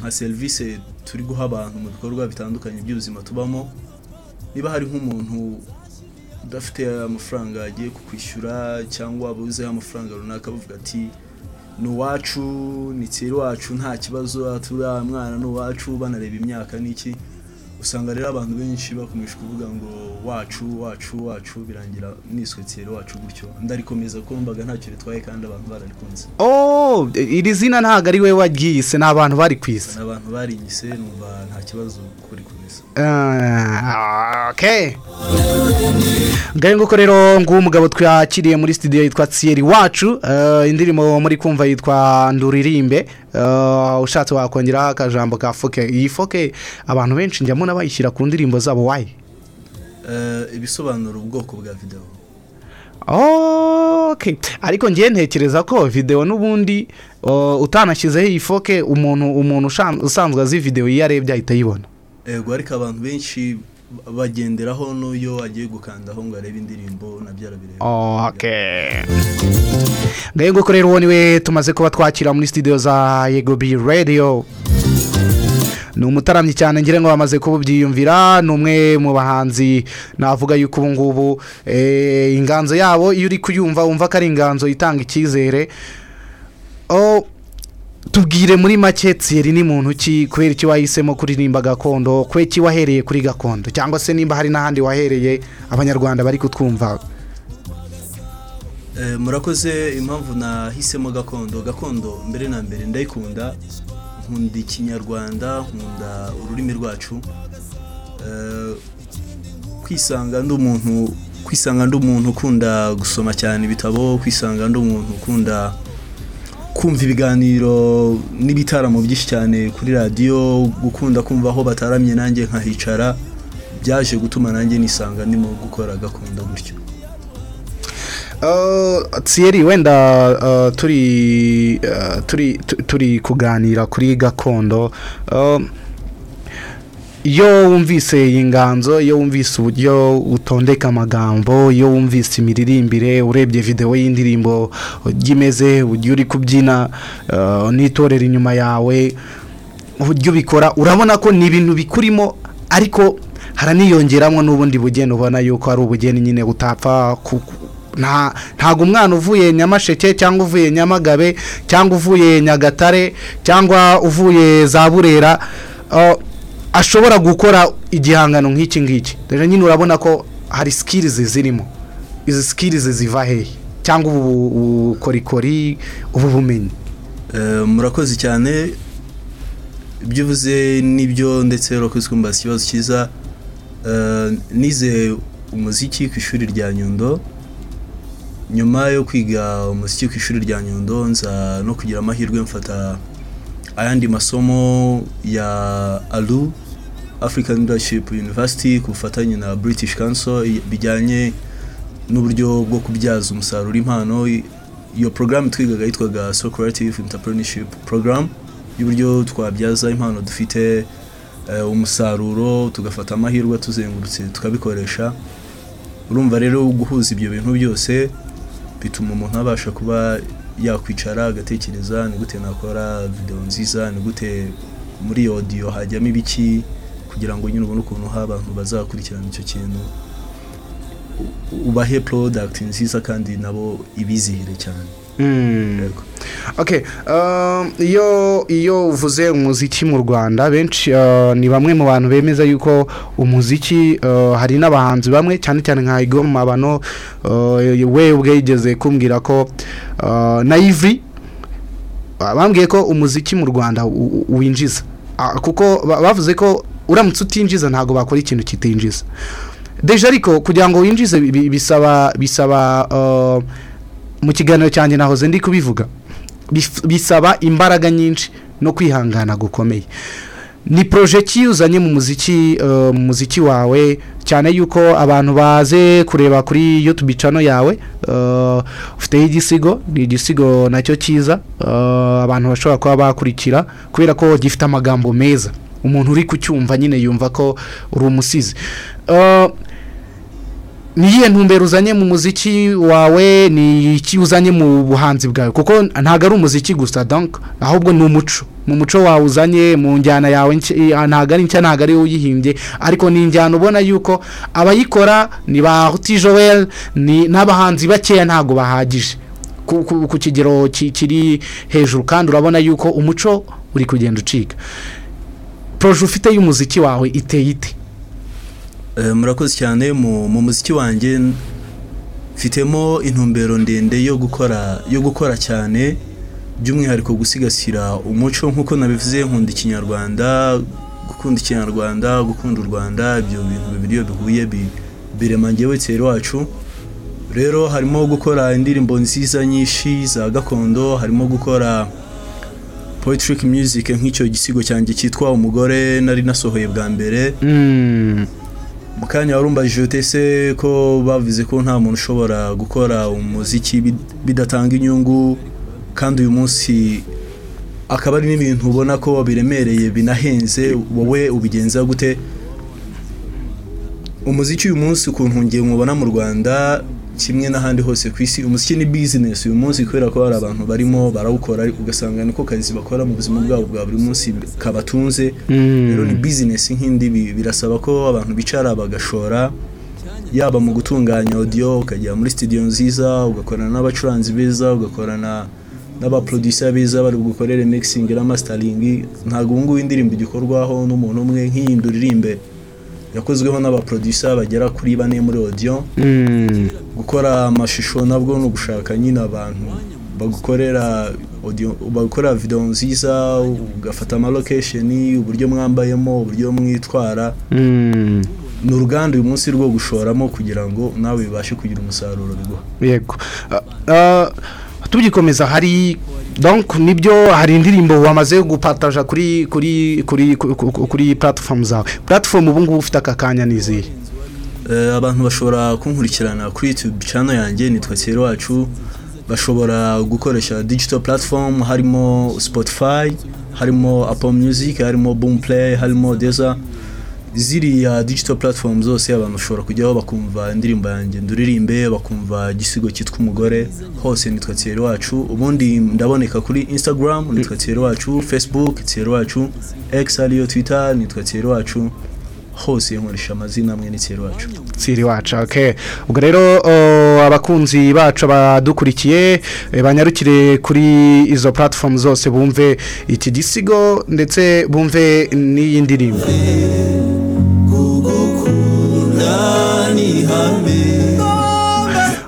nka serivisi turi guha abantu mu bikorwa bitandukanye by'ubuzima tubamo niba hari nk'umuntu udafite amafaranga agiye kukwishyura cyangwa abuzeho amafaranga runaka bavuga ati ni uwacu ni kera wacu nta kibazo turiya mwana ni uwacu banareba imyaka n'iki usanga rero abantu benshi bakomeje kuvuga ngo wacu wacu wacu birangira niswe kera wacu gutyo ndarikomeza ko mbaga ntacyo bitwaye kandi abantu bararikunze Oh, iri zina ntabwo ari wowe waryise ni abantu bari ku isi abantu barinyise numva nta kibazo kuri kumesa Ah, okay ngahe nguko rero nguwo umugabo twakiriye muri studio yitwa tsiyeri wacu eh, indirimbo muri kumva yitwa nduririmbe Eh, ushatse wakongeraho akajambo ka foke iyi foke abantu benshi njya mbona bayishyira ku ndirimbo zabo wayi Eh, ibisobanura ubwoko bwa videwo okay ariko ngiye ntekereza ko videwo n'ubundi eh, utanashyizeho iyi foke umuntu umuntu ushan- usanzwe azi videwo iyo arebye ahita ayibona yego ariko abantu benshi bagenderaho n'uyo agiye gukandaho ngo arebe indirimbo nabyo arabireba okay ngahe nguko rero uwo niwe tumaze kuba twakira muri studio za yego bi radio ni umutaramyi cyane ngira ngo bamaze kubyiyumvira ni umwe mu bahanzi navuga yuko ubu ngubu eh, inganzo yabo iyo uri kuyumva wumva ko ari inganzo itanga icyizere Oh, tubwire muri make tsiyeri ni muntu ki kubera iki wahisemo kuririmba gakondo kubera iki wahereye kuri gakondo cyangwa se nimba hari n'ahandi wahereye abanyarwanda bari kutwumva Eh, murakoze impamvu nahisemo gakondo gakondo mbere na mbere ndayikunda nkunda ikinyarwanda nkunda ururimi rwacu Eh, kwisanga ndi umuntu kwisanga ndi umuntu ukunda gusoma cyane ibitabo kwisanga ndi umuntu ukunda kumva ibiganiro n'ibitaramo byinshi cyane kuri radiyo gukunda kumva aho bataramye nanjye nkahicara byaje gutuma nanjye nisanga ndimo gukora gakondo gutyo Uh, tsiyeri wenda uh, turi uh, turi tu- turi kuganira kuri gakondo Um, iyo wumvise iyi nganzo iyo wumvise uburyo utondeka amagambo iyo wumvise imiririmbire urebye videwo y'indirimbo ujya imeze uburyo uri kubyina uh, n'itorero inyuma yawe uburyo ubikora urabona ko ni ibintu bikurimo ariko haraniyongeramo n'ubundi bugeni ubona yuko ari ubugeni nyine utapfa ku- nta ntago umwana uvuye nyamasheke cyangwa uvuye nyamagabe cyangwa uvuye nyagatare cyangwa uvuye za burera eh, ashobora gukora igihangano nk'iki ngiki rero nyine urabona ko hari sikirizi zirimo izi sikirizi ziva hehe cyangwa ubu bukorikori ubu bumenyi Eh, murakoze cyane ibyo uvuze nibyo ndetse urakoze kumbaza ikibazo cyiza Eh, nize umuziki ku ishuri rya nyundo nyuma yo kwiga umuziki ku ishuri rya nyundo nza no kugira amahirwe mfata ayandi masomo ya alu african leadership university ku bufatanye na british council bijyanye n'uburyo bwo kubyaza umusaruro impano iyo porogaramu twigaga yitwaga so creative entrepreneurship program y'uburyo twabyaza impano dufite eh, umusaruro tugafata amahirwe tuzengurutse tukabikoresha urumva rero guhuza ibyo bintu byose bituma umuntu abasha kuba yakwicara agatekereza ni gute nakora videwo nziza ni gute muri iyo odiyo hajyamo ibiki kugira ngo nyine ubone ukuntu ha abantu bazakurikirana icyo kintu U- ubahe product nziza kandi nabo ibizihire cyane Okay, um, iyo iyo uvuze umuziki mu Rwanda benshi uh, ni bamwe mu bantu bemeza yuko umuziki uh, hari n'abahanzi bamwe cyane cyane nka Igoma bano uh, we ubwigeze kumbwira ko uh, na Ivy uh, bambwiye ko umuziki mu Rwanda u- u- winjiza Ah, kuko ba- bavuze ko uramutse utinjiza ntabwo bakora ikintu kitinjiza deje ariko kugira ngo winjize bi- bi- bisaba bisaba uh, mu kiganiro cyanjye nahoze ndi kubivuga Bif- bisaba imbaraga nyinshi no kwihangana gukomeye ni poroje ki uzanye mu muziki eh, mu muziki wawe cyane yuko abantu baze kureba kuri yutube cano yawe eh, ufiteho igisigo ni igisigo nacyo cyiza eh, abantu bashobora kuba bakurikira kubera ko gifite amagambo meza umuntu uri kucyumva nyine yumva ko uri umusizi Eh, ni iyihe ntumbero uzanye mu muziki wawe ni iki uzanye mu buhanzi bwawe kuko ntabwo ari umuziki gusa donc ahubwo ni umuco mu muco wawe uzanye mu njyana yawe nshya- eh, ntabwo ari nshya ntabwo ari wowe uyihimbye ariko ni injyana ubona yuko abayikora ni ba Ruti Joel ni n'abahanzi bakeya ntabwo bahagije ku, ku, ku kigero ki- kiri hejuru kandi urabona yuko umuco uri kugenda ucika proje ufite y'umuziki wawe iteye ite Eh, murakoze cyane mu mu muziki wanjye n- mfitemo intumbero ndende yo gukora yo gukora cyane by'umwihariko gusigasira umuco nk'uko nabivuze nkunda ikinyarwanda gukunda ikinyarwanda gukunda u rwanda ibyo bintu bibiri iyo bihuye bi- birema njyewe kera wacu rero harimo gukora indirimbo nziza nyinshi za gakondo harimo gukora poetric music nk'icyo gisigo cyanjye cyitwa umugore nari nasohoye bwa mbere mu kanya warumbaje utese ko bavuze ko nta muntu ushobora gukora umuziki bid- bidatanga inyungu kandi uyu munsi akaba ari n'ibintu ubona ko biremereye binahenze wowe ubigenza gute umuziki uyu munsi ukuntu ngiye mubona mu rwanda kimwe n'ahandi hose ku isi umuziki ni bizinesi uyu munsi kubera ko hari abantu barimo barawukora ariko ugasanga niko kazi bakora mu buzima bwabo bwa buri munsi kabatunze rero ni bizinesi nk'indi bi- birasaba ko abantu bicara bagashora yaba mu gutunganya audio ukajya muri studio nziza ugakorana n'abacuranzi beza ugakorana n'abaproducer beza bari bugukorere mixing na mastering ntabwo ubu ngubu indirimbo igikorwaho n'umuntu umwe nk'iyi nduririmbe yakozweho n'abaproducer bagera kuri bane muri audio gukora amashusho nabwo ni ugushaka nyine abantu bagukorera audio bagukorera video nziza ugafata amalocation uburyo mwambayemo uburyo mwitwara ni uruganda uyu munsi rwo gushoramo kugira ngo nawe bibashe kugira umusaruro biguha yego Ah, ah, tugikomeza hari donc nibyo hari indirimbo wamaze gupataja kuri kuri kuri ku- ku- ku- kuri platform zawe platform ubu ngubu ufite aka kanya ni izihe Eh, abantu bashobora kunkurikirana kuri YouTube channel yanjye nitwa Cyero wacu bashobora gukoresha digital platform harimo Spotify harimo Apple Music harimo Boomplay harimo Deezer ziriya digital platform zose abantu bashobora kujyaho bakumva indirimbo yanjye nduririmbe bakumva igisigo cyitwa umugore hose nitwa Cyero wacu ubundi ndaboneka kuri Instagram nitwa Cyero wacu Facebook Cyero wacu X ariyo Twitter nitwa Cyero wacu hose nkoresha amazina amwe n'ikiri wacu siri wacu okay ubwo rero o, abakunzi bacu badukurikiye e, banyarukire kuri izo platform zose bumve iki gisigo ndetse bumve n'iyi ndirimbo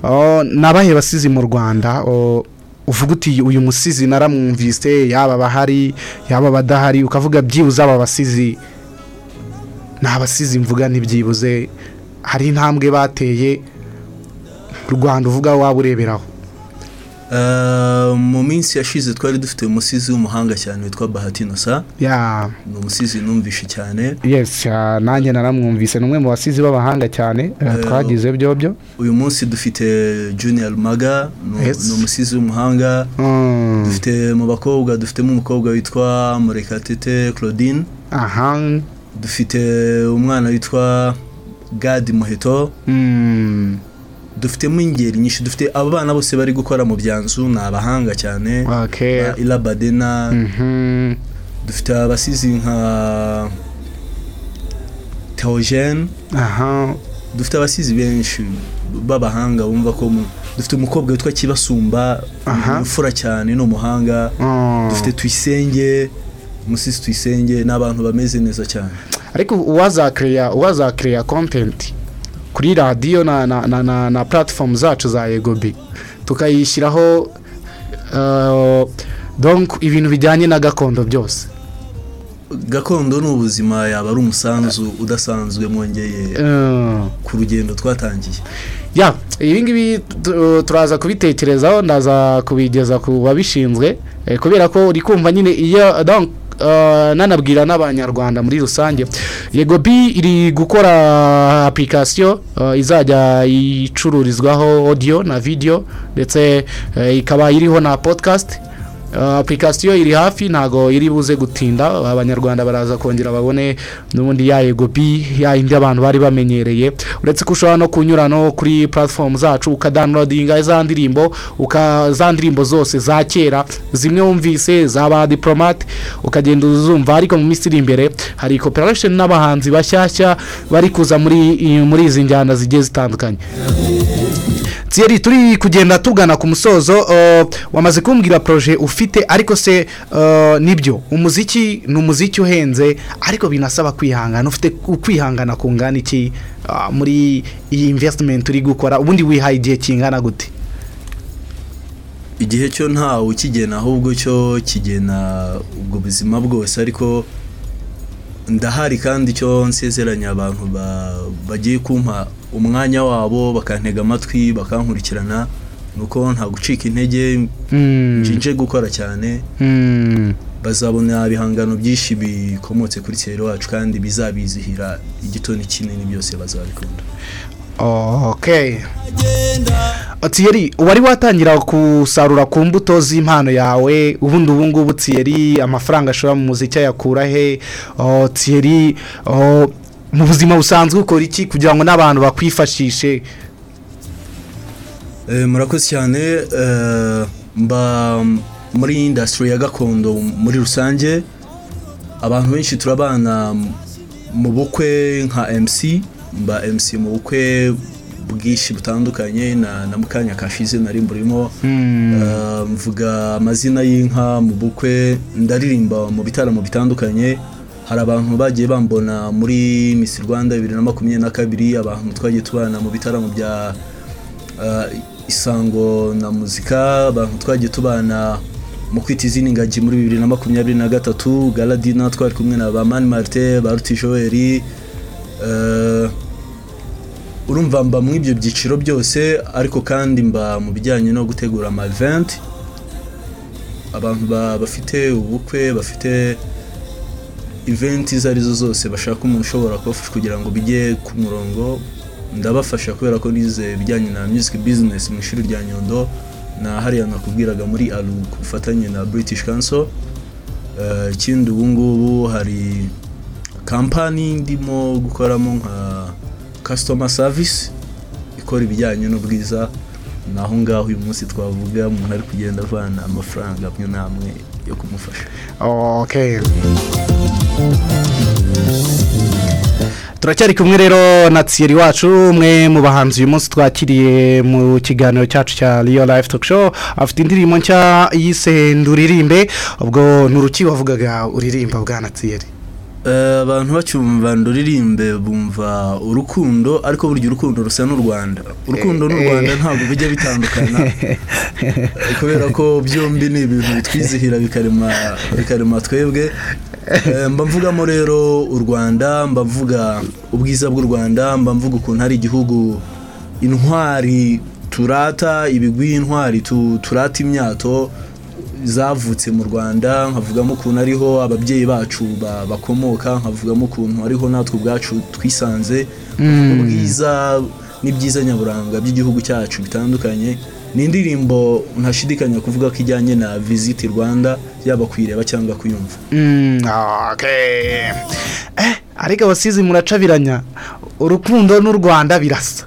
Oh, nabahe basizi mu Rwanda o, uvuga uti uyu musizi naramwumvise yaba bahari yaba badahari ukavuga byibuze aba basizi nabasize imvuga ntibyibuze hari intambwe bateye mu rwanda uvuga waba ureberaho mu minsi yashize twari dufite umusizi w'umuhanga cyane witwa bahatinosa ya ni umusizi numvishe cyane yes ah, nanjye naramwumvise ni umwe mu basizi b'abahanga cyane eh, Eh, twagize byobyo uyu munsi dufite junior maga ni Yes. ni umusizi w'umuhanga Mm. dufite mu bakobwa dufitemo umukobwa witwa murekatete claudine aha dufite umwana witwa gadi muheto Mm. dufitemo ingeri nyinshi dufite abo bana bose bari gukora mu bya nzu ni abahanga cyane Okay. ba irabadena Mhm. dufite abasizi nka teogene aha dufite abasizi benshi b'abahanga bumva ko mu- dufite umukobwa witwa kibasumba Aha. imfura cyane ni umuhanga Mm. dufite tuyisenge umusizi tuyisenge ni abantu bameze neza cyane ariko uwazakireya uwazakireya kontenti kuri radiyo na na na na, na platform zacu za yegobi tukayishyiraho eh, donc ibintu bijyanye na gakondo byose gakondo ni ubuzima yaba ari umusanzu udasanzwe mwongeye Eh. ku rugendo twatangiye ya ibi ngibi tu- turaza kubitekerezaho ndaza kubigeza ku babishinzwe eh, kubera ko uri kumva nyine iyo donc eh, nanabwira n'abanyarwanda muri rusange yego bi iri gukora application eh, izajya icururizwaho audio na video ndetse eh, ikaba iriho na podcast Uh, application iri hafi ntago iri buze gutinda abanyarwanda baraza kongera babone n'ubundi ya yego bi ya indi abantu bari bamenyereye uretse ko ushobora no kunyura no kuri platform zacu ukadownloadinga za ndirimbo uka za ndirimbo zose za kera zimwe wumvise zaba diplomate ukagenda uzumva ariko mu minsi iri imbere hari cooperation n'abahanzi bashyashya bari kuza muri muri izi njyana zigiye zitandukanye Thierry turi kugenda tugana ku musozo uh, wamaze kumbwira proje ufite ariko se uh, nibyo umuziki ni umuziki uhenze ariko binasaba kwihangana ufite ukwihangana kungana iki uh, muri iyi investment uri gukora ubundi wihaye igihe kingana gute igihe cyo ntawe ukigena ahubwo cyo kigena ubwo buzima bwose ariko ndahari kandi cyo nsezeranya abantu ba- bagiye kumpa umwanya wabo bakantega amatwi bakankurikirana nuko nta gucika intege Mm. nje gukora cyane Mm. bazabona ibihangano byinshi bikomotse kuri kera wacu kandi bizabizihira igitoni kinini byose bazabikunda okay Thierry wari watangira gusarura ku mbuto z'impano yawe ubundi ubu ngubu Thierry amafaranga ashora mu muziki ayakura he Oh, Thierry oh, mu buzima busanzwe ukora iki kugira ngo n'abantu bakwifashishe Eh, murakoze cyane eh, mba muri industry ya gakondo muri rusange abantu benshi turabana m- mu bukwe nka MC mba MC mu bukwe bwinshi butandukanye na, na mukanya kashize nari mburimo Eh, mvuga amazina y'inka mu bukwe ndaririmba mu bitaramo bitandukanye hari abantu bagiye bambona muri Miss Rwanda 2022 abantu twagiye tubana mu bitaramo bya eh, isango na muzika abantu twagiye tubana mu kwita izindi ngagi muri bibiri na makumyabiri na gatatu galadina twari kumwe na ba mani marite ba ruti joel eh, urumva mba muri ibyo byiciro byose ariko kandi mba mu bijyanye no gutegura amaventi abantu ba- bafite ubukwe bafite eventi izo arizo zose bashaka umuntu ushobora kubafasha kugira ngo bijye ku murongo ndabafasha kubera ko nize ibijyanye na music business mu ishuri rya Nyundo na hariya nakubwiraga muri aru ku bufatanye na British Council Eh, ikindi ubu ngubu hari kampani ndimo gukoramo nka customer service ikora ibijyanye n'ubwiza naho ngaho uyu munsi twavuga umuntu ari kugenda avana amafaranga amwe n'amwe yo kumufasha okay turacyari kumwe rero na tsiyeri wacu umwe mu bahanzi uyu munsi twakiriye mu kiganiro cyacu cya riyo life talk show afite indirimbo nshya yise nduririmbe ubwo nturuki wavugaga uririmba bwana tsiyeri Eh, abantu bacyumva nduririmbe bumva urukundo ariko burya urukundo rusa n'u Rwanda urukundo n'u Eh, eh. Rwanda ntabwo bijya bitandukana Eh, kubera ko byombi ni ibintu bitwizihira bikarema bikarema twebwe Eh, mba mvugamo rero u Rwanda mba mvuga ubwiza bw'u Rwanda mba mvuga ukuntu ari igihugu intwari turata ibigwi intwari tu- turata imyato zavutse mu rwanda nkavugamo ukuntu ariho ababyeyi bacu ba- bakomoka nkavugamo ukuntu ariho natwe ubwacu twisanze ubwiza n'ibyiza nyaburanga by'igihugu cyacu bitandukanye ni indirimbo ntashidikanya kuvuga ko ijyanye na visit rwanda yaba kuyireba cyangwa kuyumva Mm, okay. Eh, ariko abasizi muracabiranya urukundo n'u Rwanda birasa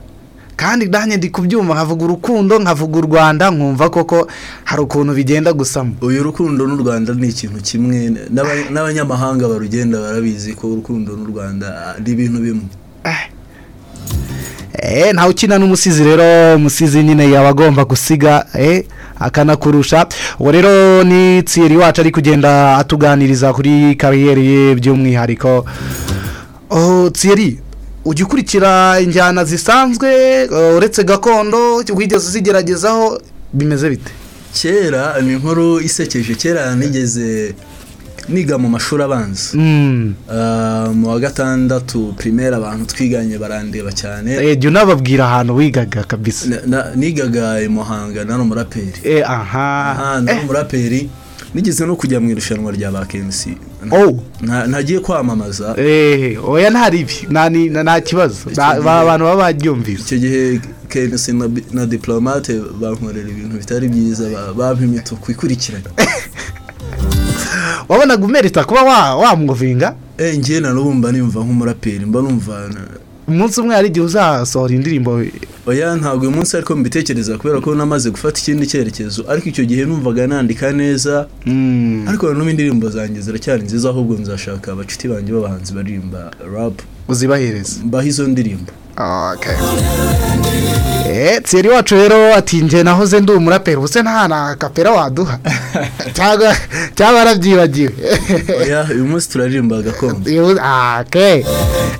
kandi nanjye ndi kubyumva nkavuga urukundo nkavuga u Rwanda nkumva koko hari ukuntu bigenda gusamo uyu rukundo n'u Rwanda ni ikintu kimwe n'aba- n'abanyamahanga barugenda barabizi ko urukundo n'u Rwanda ari ibintu bimwe Eh, ntawe ukina n'umusizi rero umusizi nyine yaba agomba gusiga eh, akanakurusha uwo rero ni tsiyeri wacu ari kugenda atuganiriza kuri kariyeri ye by'umwihariko oh, tsiyeri ujya ukurikira injyana zisanzwe eh, uretse gakondo wigeze uzigeragezaho bimeze bite kera ni inkuru isekeje kera nigeze niga mu mashuri abanza Mm. Ah, mu wa gatandatu primaire abantu twiganye barandeba cyane Eh, jya unababwira ahantu wigaga kabisa Na- na- nigaga i muhanga nari umuraperi Eh, aha Ah, nari umuraperi nigeze no kujya mu irushanwa rya ba KMC oh Nta- ntagiye kwamamaza eh, oya ntari ibi nta ni- nta kibazo Nta- ba- abantu baba baryumvise icyo gihe KMC na, na diplomate bankorera ibintu bitari byiza ba- bampa imituku ikurikiranye wabonaga umerita kuba wa- wamwovinga eh ngiye na n'ubu mba nimva nk'umuraperi mba numva na- umunsi umwe hari igihe uzasohora indirimbo oya ntabwo uyu munsi ariko mbitekereza kubera ko namaze gufata ikindi cyerekezo ariko icyo gihe numvaga nandika neza ariko nanone indirimbo zanjye ziracyari nziza ahubwo nzashaka abacuti banjye b'abahanzi baririmba rap uzibahereza mbaho izo ndirimbo Eh, tseri wacu rero ati njye nahoze ndi umuraperi ubuse nta na kapera waduha cyangwa cyangwa warabyibagiwe oya uyu munsi turaririmba gakondo Iyo- ah, okay.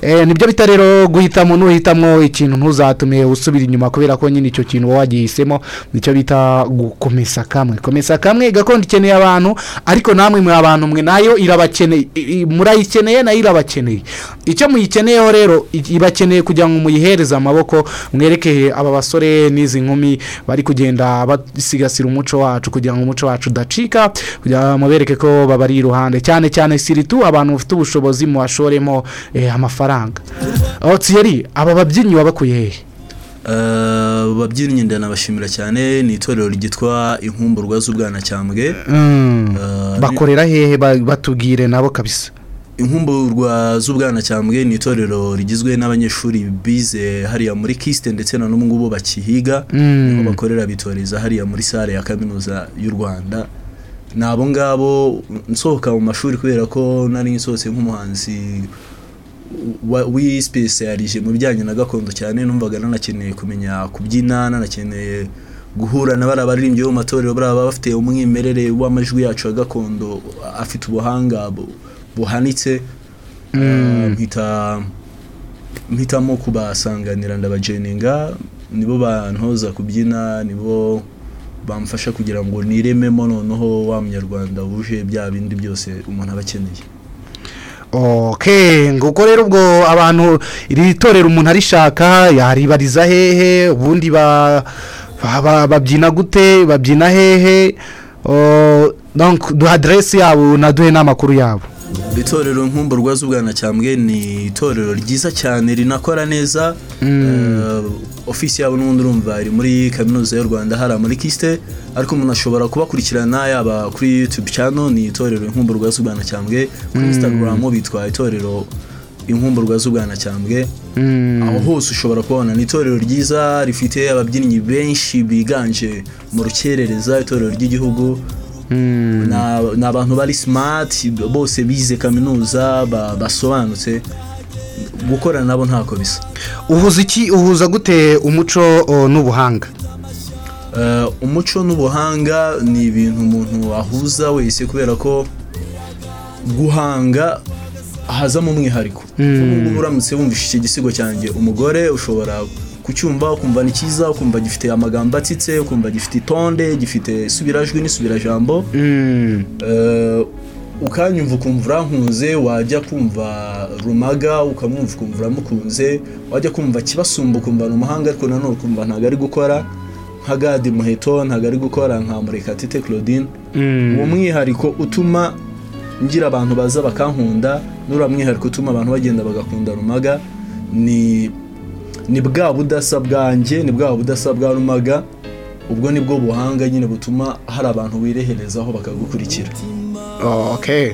Eh, nibyo bita rero guhitamo nuhitamo ikintu ntuzatume usubira inyuma kubera ko nyine icyo kintu uba wagihisemo nicyo bita gukomeza kamwe komeza kamwe gakondo ikeneye abantu ariko namwe mwe abantu mwe nayo irabakeneye i- i- murayikeneye nayo irabakeneye icyo muyikeneyeho rero i- ibakeneye kugira ngo muyihereze amaboko mwerekeye aba basore n'izi nkumi bari kugenda basigasira umuco wacu kugira ngo umuco wacu udacika kugira ngo mubereke ko babari iruhande cyane cyane siritu abantu bafite ubushobozi muhashoremo eh, amafaranga aho tsiyeri aba babyinnyi wabakuye hehe Eh, babyinnyi ndanabashimira cyane ni itorero ryitwa inkumburwa z'ubwanacyambwe Mm. Eh, bakorera hehe Ba- batubwire nabo kabisa inkumburwa z'ubwanacyambwe ni itorero rigizwe n'abanyeshuri bize hariya muri kisite ndetse na n'ubu ngubu bakihiga Mm. niho bakorera bitoreza hariya muri sale ya kaminuza y'u rwanda ni abo ngabo nsohoka mu mashuri kubera ko nari nsohotse nk'umuhanzi wa- wisipesiyarije mu bijyanye na gakondo cyane numvaga nanakeneye kumenya kubyina nanakeneye guhura na bariya baririmbyi bo mu matorero bariya baba bafite umwimerere w'amajwi yacu ya gakondo afite ubuhanga bu- buhanitse Eh, mpita mpitamo kubasanganira ndabajeninga nibo bantoza kubyina nibo bamfasha kugira ngo nirememo noneho wa munyarwanda wuje bya bindi byose umuntu aba akeneye okay nguko rero ubwo abantu iri torero umuntu arishaka yaribariza hehe ubundi ba- ba- ba- babyina gute babyina hehe Oh, donc duha aderesi yabo naduhe n'amakuru yabo itorero nkumburwa z'ubwanacyambwe ni itorero ryiza cyane rinakora neza Eh, ofisi yabo n'ubundi urumva iri muri kaminuza y'u rwanda hariya muri kisite ariko umuntu ashobora kubakurikirana yaba kuri yutube cano ni itorero inkumburwa z'ubwanacyambwe kuri Mm. instagram bitwa itorero inkumburwa z'ubwanacyambwe Mm. aho hose ushobora kubona ni itorero ryiza rifite ababyinnyi benshi biganje mu rukerereza itorero ry'igihugu Mm. Na- ni abantu bari smart bose bize kaminuza ba- basobanutse gukorana nabo ntako bisa uhuza iki uhuza gute umuco o, n'ubuhanga Eh, umuco n'ubuhanga ni ibintu umuntu ahuza wese kubera ko guhanga hazamo umwihariko ubu ngubu uramutse wumvise iki gisigo cyanjye umugore ushobora kucyumva ukumva ni cyiza ukumva gifite amagambo atsitse ukumva gifite itonde gifite isubirajwi n'isubirajambo Eh, ukanyumva ukumva urankunze wajya kumva rumaga ukamwumva ukumva uramukunze wajya kumva kibasumba ukumva ni umuhanga ariko nanone ukumva ntabwo ari gukora nka gadi muheto ntabwo ari gukora nka murekatite claudine uwo mwihariko utuma ngira abantu baza bakankunda n'uriya mwihariko utuma abantu bagenda bagakunda rumaga ni ni bwa budasa bwanjye ni bwa budasa bwa rumaga ubwo ni bwo buhanga nyine butuma hari abantu wireherezaho bakagukurikira okay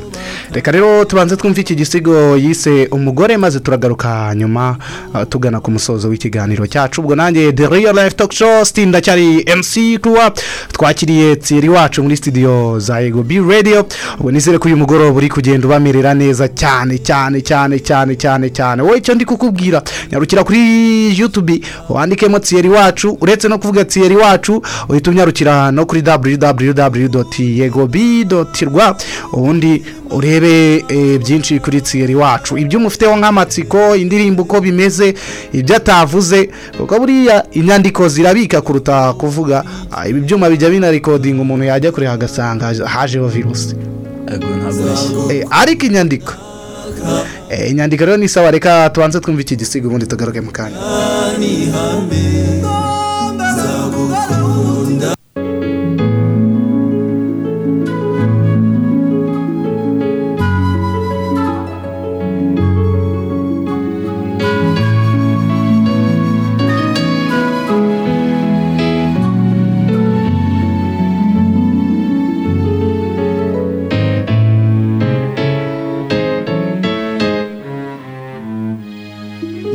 reka rero tubanze twumve iki gisigo yise umugore maze turagaruka nyuma ah, tugana ku musozo w'ikiganiro cyacu ubwo nanjye the real life talk show still ndacyari mc tuwa twakiriye tsiri wacu muri studio za ego b radio ubwo nizere ko uyu mugoroba uri kugenda ubamerera neza cyane cyane cyane cyane cyane cyane wowe icyo ndi kukubwira nyarukira kuri youtube wandikemo tsiri wacu uretse no kuvuga tsiri wacu uhita unyarukira no kuri www.yegob.rwa ubundi urebe eh, byinshi kuri tsiyeri wacu ibyo umufiteho nk'amatsiko indirimbo uko bimeze ibyo atavuze kuko buriya inyandiko zirabika kuruta kuvuga ah, ibi byuma bijya binarikodinga umuntu yajya kure agasanga hajeho virusi Eh, ariko inyandiko Eh, inyandiko rero ni sawa reka tubanze twumve iki gisigo ubundi tugaruke mu kanya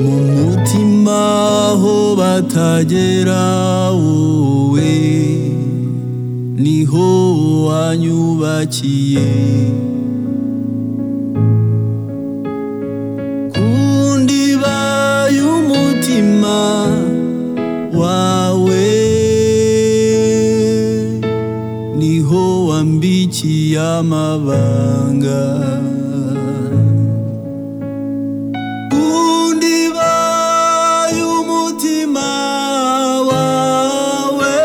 mu mutima aho batagera wowe niho wanyubakiye ku ndiba y'umutima wawe niho wambikiye amabanga kundiba y'umutima wawe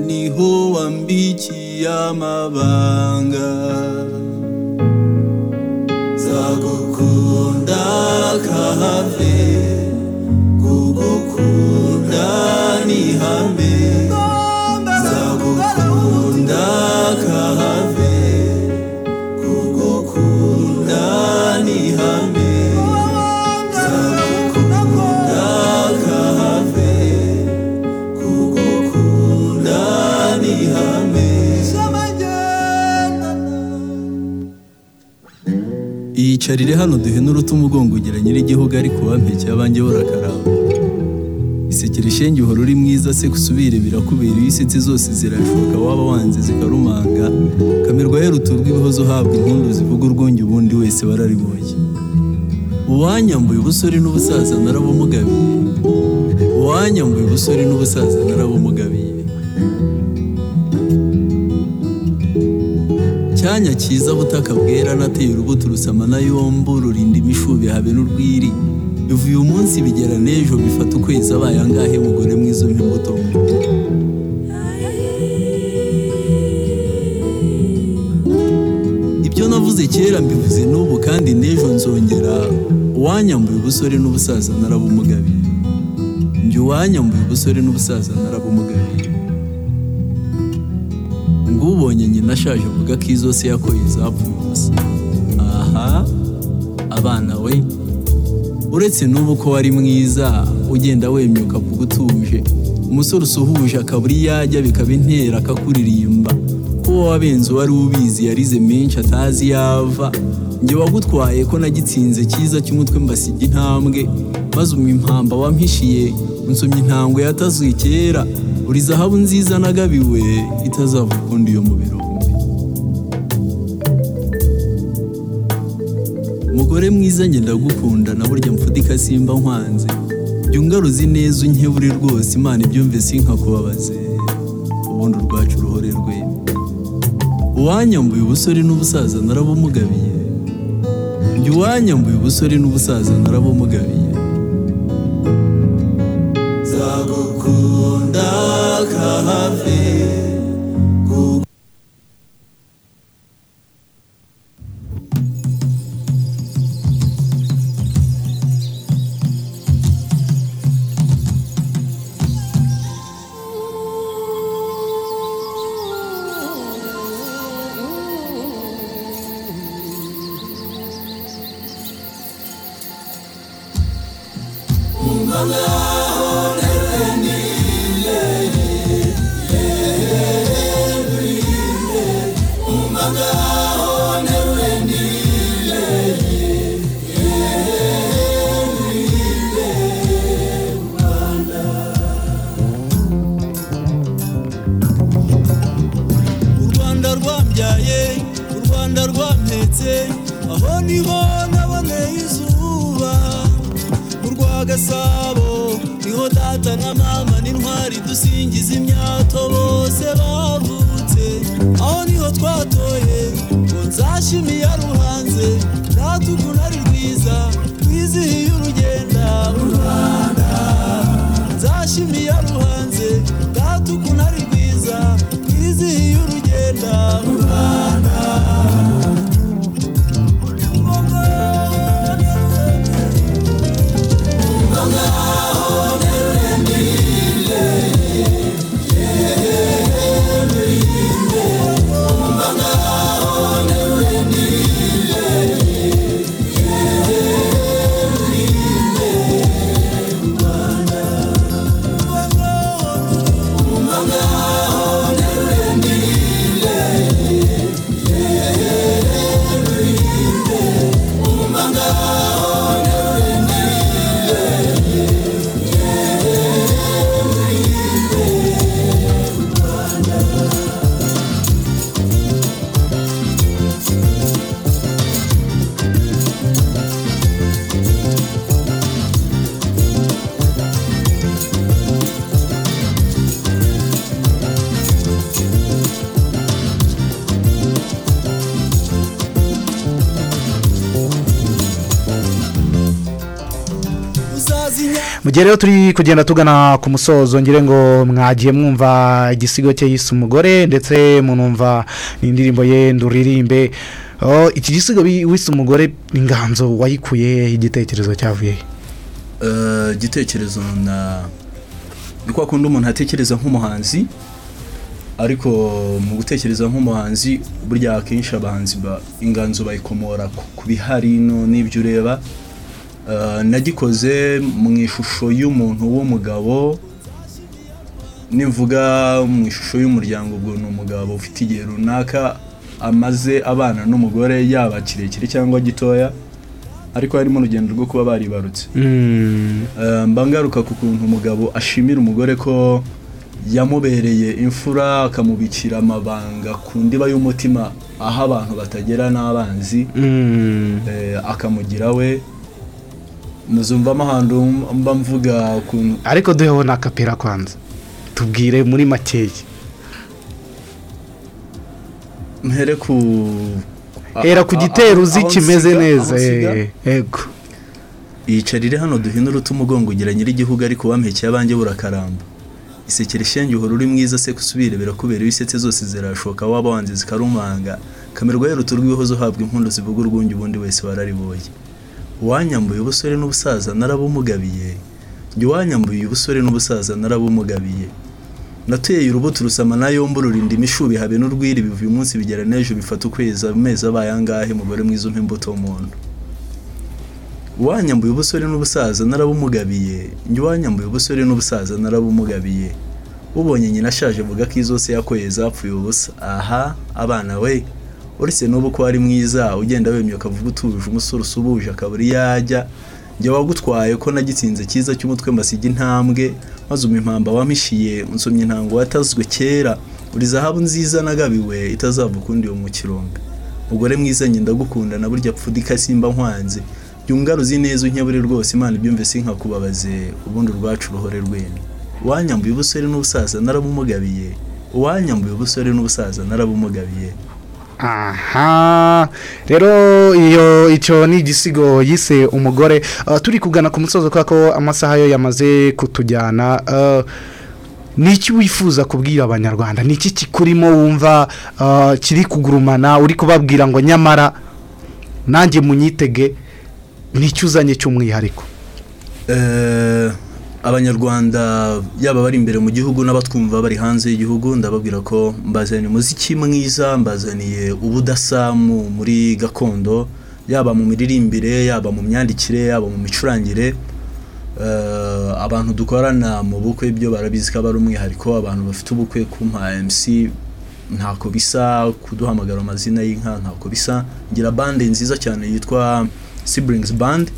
niho wambikiye amabanga zagukunda kahave kugukunda ni ihame zagukunda kahave kugukunda ni ihame zagukunda kahave kugukunda ni ihame iyicarire hano duhenure utu umugongo ugira nyir'igihugu ariko wampekeye abanjye barakaramba isekera ishenge uhora uri mwiza se gusubire birakubera iyo isetse zose zirashoka waba wanze zikarumanga kamirwa y'uruturwa ibihozo uhabwa impundu zivuga urwunge ubundi wese bararibonye uwanyambuye ubusore n'ubusaza narabumugabiye uwanyambuye ubusore n'ubusaza narabumugabiye cyanya cyiza butaka bwera nateye urubuto rusama na yombo rurinda imishubi habe n'urwiri biva uyu munsi bigera n'ejo bifata ukwezi abaye angahe mugore mwiza umpa imbuto ibyo navuze kera mbivuze n'ubu kandi n'ejo nzongera uwanyambuye ubusore n'ubusaza narabumugabiye njye uwanyambuye ubusore n'ubusaza narabumugabiye ngo ubonye nyina ashaje avuga ko izo se yakoye izapfuye ubusa aha abana we uretse n'ubu ko wari mwiza ugenda wemyuka ukavuga utuje umusore usuhuje akaba uri yajya bikaba intera akakuririmba uwo wabenze uwari ubizi yarize menshi atazi yava njye wagutwaye ko nagitsinze cyiza cy'umutwe mbasiga intambwe maze umumpamba wampishiye unsomye intambwe yatazwi kera uri zahabu nziza nagabiwe itazava ukundi iyo mubiri mugore mwiza njye ndagukunda na burya mfudika simba nkwanze jya ungaruza ineza unkebure rwose imana ibyumve sinkakubabaze ubundi urwacu ruhore rwe uwanyambuye ubusore n'ubusaza narabumugabiye jya uwanyambuye ubusore n'ubusaza narabumugabiye Zagukunda kahave u rwanda rwambyaye u rwanda rwampetse aho niho naboneye izuba mu rwa gasabo niho data na mama n'intwari dusingiza imyato bose bavutse aho niho twatoye ngo nzashimiye ruhanze ntatuku nari rwiza rwizihiye urugenda u rwanda nzashimiye ruhanze ntatuku nari rwiza rwizihiye urugenda u rwanda mu gihe rero turi kugenda tugana ku musozo ngire ngo mwagiye mwumva igisigo cye yise umugore ndetse munumva n'indirimbo ye nduririmbe Oh, iki gisigo bi- wise umugore inganzo wayikuye igitekerezo cyavuye he? Eh, igitekerezo na ni kwa kundi umuntu atekereza nk'umuhanzi ariko mu gutekereza nk'umuhanzi burya akenshi abahanzi ba inganzo bayikomora ku- ku bihari no n'ibyo ureba Eh, nagikoze mu ishusho y'umuntu w'umugabo nivuga mu ishusho y'umuryango ubwo ni umugabo ufite igihe runaka amaze abana n'umugore yaba kirekire cyangwa gitoya ariko harimo urugendo rwo kuba baribarutse Eh, mba ngaruka ku kuntu umugabo ashimira umugore ko yamubereye imfura akamubikira amabanga ku ndiba y'umutima aho abantu batagera n'abanzi Eh, akamugira we muzumvamo ahantu mba mvuga ukuntu ariko duheho n'akapera kwanza tubwire muri makeya mpere ku hera ku gitero uzi kimeze neza yego yicarire hano duhinura uta umugongo ugira nyir'igihugu ariko wampekeye abanjye burakaramba isekere shenge uhora uri mwiza se gusubire birakubera iyo isetse zose zirashoka waba wanze zikarumanga kamerwa yeruta urw'ihozo uhabwa impundu zivuga urwunge ubundi wese warariboye uwanyambuye ubusore n'ubusaza narabumugabiye jya uwanyambuye ubusore n'ubusaza narabumugabiye nateye urubuto rusama na yombi rurinda imishubi habe n'urwiri biva uyu munsi bigera n'ejo bifata ukwezi amezi abaye angahe mugore mwiza umpa imbuto w'umuntu uwanyambuye ubusore n'ubusaza narabumugabiye njye uwanyambuye ubusore n'ubusaza narabumugabiye ubonye nyina ashaje avuga ko izo se yakoye zapfuye ubusa aha abana we uretse n'ubu ko ari mwiza ugenda wemye ukavuga utuje umusore usubuje akabura iyo ajya njye wagutwaye ko nagitsinze cyiza cy'umutwe mbasiga intambwe maze umpa impamba wampishiye unsomye intango watazwe kera uri zahabu nziza nagabiwe itazava ukundi yo mu kirombe mugore mwiza njye ndagukunda na burya pfudika simba nkwanze byungaruzi neza unyabure rwose imana ibyumve sinkakubabaze ubundi urwacu uruhore rwenu uwanyambuye ubusore n'ubusaza narabumugabiye uwanyambuye ubusore n'ubusaza narabumugabiye aha rero iyo icyo ni igisigo yise umugore Ah, turi kugana ku musozo kubera ko amasaha yo yamaze kutujyana Ah, ni iki wifuza kubwira abanyarwanda ni iki kikurimo wumva ah, kiri kugurumana uri kubabwira ngo nyamara nanjye munyitege ni iki uzanye cy'umwihariko Eh, abanyarwanda yaba bari imbere mu gihugu n'abatwumva bari hanze y'igihugu ndababwira ko mbazaniye umuziki mwiza mbazaniye ubudasamu muri gakondo yaba mu miririmbire yaba mu myandikire yaba mu micurangire Eh, abantu dukorana mu bukwe byo barabizi ko aba ari umwihariko abantu bafite ubukwe kumpa MC ntako bisa kuduhamagara amazina y'inka ntako bisa ngira bande nziza cyane yitwa Siblings Band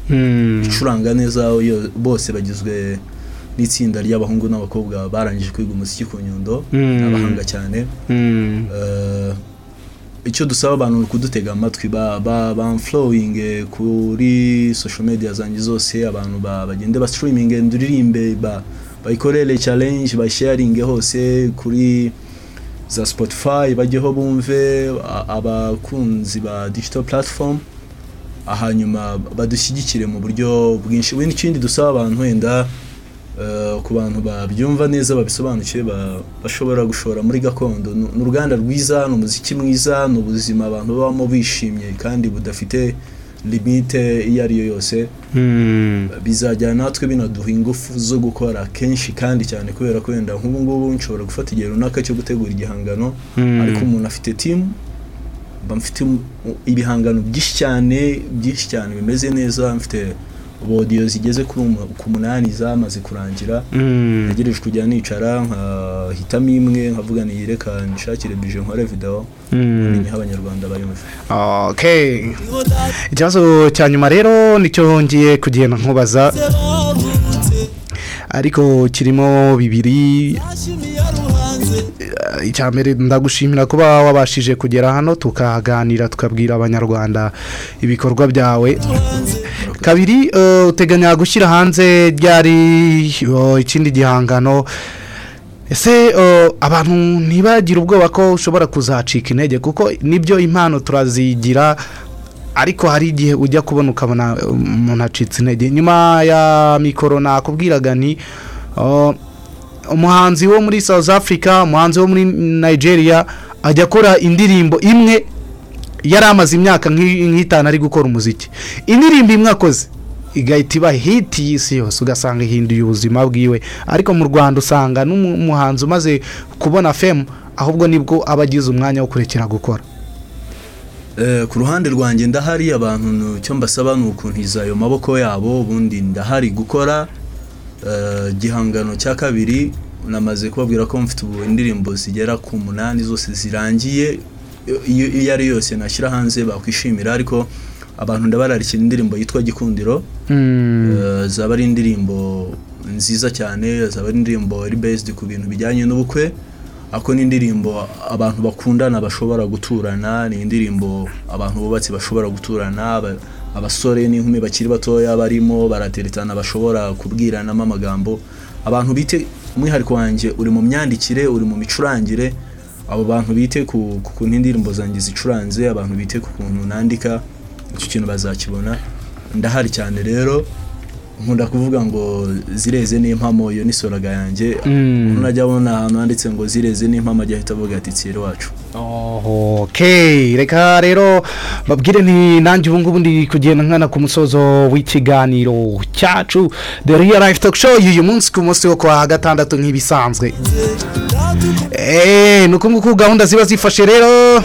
icuranga neza yo- bose bagizwe n'itsinda ry'abahungu n'abakobwa barangije kwiga umuziki ku nyundo Mm. abahanga cyane Eh, icyo dusaba abantu ni ukudutega amatwi ba ba bamflowing kuri social media zanjye zose abantu ba- bagende ba streaming nduririmbe ba bayikorere challenge basharinge hose kuri za Spotify bajyeho bumve a- abakunzi ba digital platform hanyuma badushyigikire mu buryo bwinshi we n'ikindi dusaba abantu wenda eh, ku bantu babyumva neza babisobanukiwe ba- bashobora gushora muri gakondo Ni- ni uruganda rwiza ni umuziki mwiza ni ubuzima abantu babamo bishimye kandi budafite limite iyo ari yo yose bizajyana natwe binaduha ingufu zo gukora kenshi kandi cyane kubera ko wenda nk'ubu ngubu nshobora gufata igihe runaka cyo gutegura igihangano Mm. ariko umuntu afite timu mba mfite um- ibihangano byinshi cyane byinshi cyane bimeze neza mfite bodiyo zigeze kuri umu- ku munani zamaze kurangira Mm. ntegereje kujya nicara nkahitamo imwe nkavuga ni reka nishakire bije nkore video Mm. niho abanyarwanda bayumva Okay. Ikibazo cya nyuma rero nicyo ngiye kugenda nkubaza ariko kirimo bibiri Eh, icya mbere ndagushimira kuba wabashije kugera hano tukaganira tukabwira abanyarwanda ibikorwa byawe kabiri eh, uteganya gushyira hanze ryari eh, ikindi gihangano ese eh, abantu ntibagire ubwoba ko ushobora kuzacika intege kuko nibyo impano turazigira ariko hari igihe ujya kubona ukabona eh, umuntu acitse intege nyuma ya mikoro nakubwiraga ni eh, umuhanzi wo muri south africa umuhanzi wo muri nigeria ajya akora indirimbo imwe yari amaze imyaka nk'i- nk'itanu ari gukora umuziki indirimbo imwe akoze igahita iba hiti y'isi yose ugasanga ihinduye ubuzima bwiwe ariko mu rwanda usanga n'umuhanzi umaze kubona femu ahubwo nibwo aba agize umwanya wo kurekera gukora Eh, ku ruhande rwanjye ndahari abantu ni- icyo mbasaba ni ukuntiza ayo maboko yabo ubundi ndahari gukora eh, igihangano cya kabiri namaze kubabwira ko mfite ubu indirimbo zigera ku munani zose zirangiye iyo iyo- iyo ari yose nashyira hanze bakwishimira ariko abantu ndabararikira indirimbo yitwa gikundiro Eh, zaba ari indirimbo nziza cyane zaba ari indirimbo iri based ku bintu bijyanye n'ubukwe ako ni indirimbo abantu bakundana bashobora guturana ni indirimbo abantu bubatse bashobora guturana aba- abasore n'inkumi bakiri batoya barimo barateretana bashobora kubwiranamo amagambo abantu bite umwihariko wanjye uri mu myandikire uri mu micurangire abo bantu bite ku ku kuntu indirimbo zanjye zicuranze abantu bite ku kuntu nandika icyo kintu bazakibona ndahari cyane rero nkunda kuvuga ngo zireze n'impamo iyo ni soraga yanjye Mm. umuntu ajya abona ahantu handitse ngo zireze n'impamo ajya ahita avuga ati tsiri wacu Okay, reka rero babwire ni nanjye ubu ngubu ndi kugenda nkana ku musozo w'ikiganiro cyacu The Real Life Talk Show y'uyu munsi ku munsi wo kwa gatandatu nk'ibisanzwe Eh, ni uku nguku gahunda ziba zifashe rero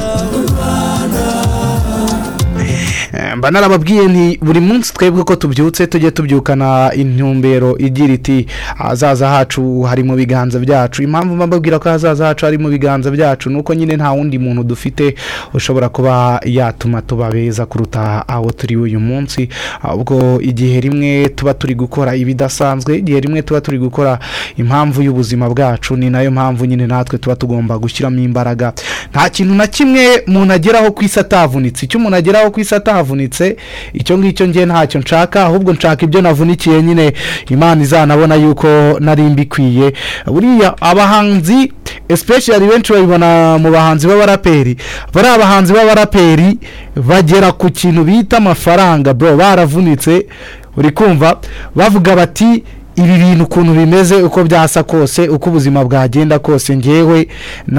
mba narababwiye nti buri munsi twebwe ko tubyutse tujye tubyukana intumbero igira iti ahazaza hacu hari mu biganza byacu impamvu mba mbabwira ko ahazaza hacu hari mu biganza byacu ni uko nyine nta wundi muntu dufite ushobora kuba yatuma tuba beza kuruta aho turi uyu munsi ahubwo igihe rimwe tuba turi gukora ibidasanzwe igihe rimwe tuba turi gukora impamvu y'ubuzima bwacu ni nayo mpamvu nyine natwe tuba tugomba gushyiramo imbaraga nta kintu na kimwe umuntu ageraho ku isi atavunitse icyo umuntu ageraho ku isi atavunitse icyo ngicyo ngiye ntacyo nshaka ahubwo nshaka ibyo navunikiye nyine imana izanabona yuko nari mbikwiye buriya abahanzi especially benshi babibona mu bahanzi b'abaraperi bariya bahanzi b'abaraperi bagera ku kintu bita amafaranga bro baravunitse uri kumva bavuga bati ibi bintu ukuntu bimeze uko byasa kose uko ubuzima bwagenda kose ngewe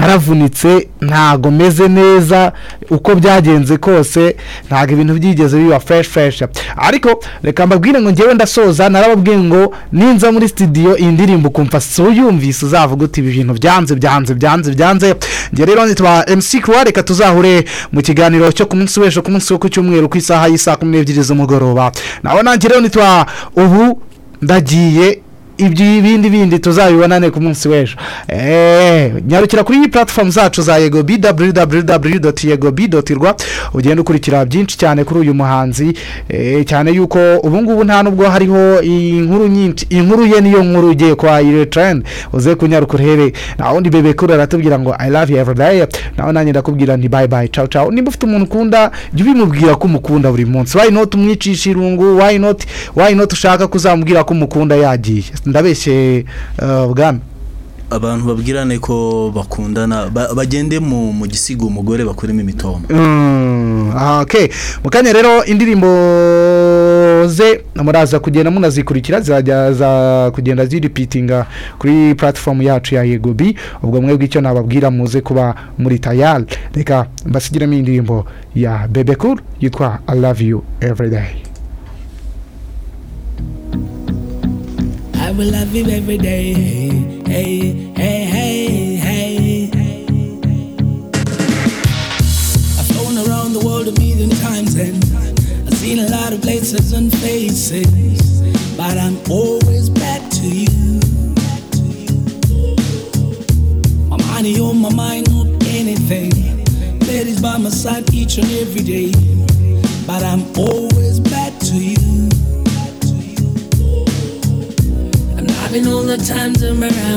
naravunitse ntago meze neza uko byagenze kose ntago ibintu byigeze biba fresh fresh ariko reka mbabwire ngo ngewe ndasoza narababwiye ngo ninza muri studio indirimbo ukumva si uyumvise uzavuga uti ibi bintu byanze byanze byanze byanze njye rero nitwa MC Croix reka tuzahure mu kiganiro cyo ku munsi w'ejo ku munsi wo ku cyumweru ku isaha y'isaa kumi n'ebyiri z'umugoroba nawe nanjye rero nitwa ubu ndagiye ibyo ibindi bindi tuzabibonane ku munsi w'ejo eee nyarukira kuri iyi platform zacu za yego bi daburiyu daburiyu daburiyu doti yego bi doti rwa ugenda ukurikira byinshi cyane kuri uyu muhanzi eh, cyane yuko ubu ngubu nta nubwo hariho inkuru nyinshi inkuru ye niyo nkuru ugiye kwa iyo trend uze kunyarukira uhere nta wundi bebe kuri aratubwira ngo i love you every day nawe nanjye ndakubwira nti bye bye ciao ciao nimba ufite umuntu ukunda jya ubimubwira ko umukunda buri munsi why not umwicisha irungu why not why not ushaka kuzamubwira ko umukunda yagiye ndabeshye eh, bwana abantu babwirane ko bakundana ba- bagende mu mu gisiga umugore bakuremo imitoma Mm, okay mu kanya rero indirimbo ze muraza kugenda munazikurikira zirajya za kugenda ziripitinga kuri platform yacu ya yegobi ubwo mwebwe icyo nababwira muze kuba muri tayari reka mbasugiremo indirimbo ya bebe cool yitwa i love you every day I will love you every day. Hey, hey, hey, hey. I've flown around the world a million times and I've seen a lot of places and faces, but I'm always back to you. My money on my mind, not anything. Ladies by my side each and every day, but I'm always back to you. I'm loving all the times I'm around.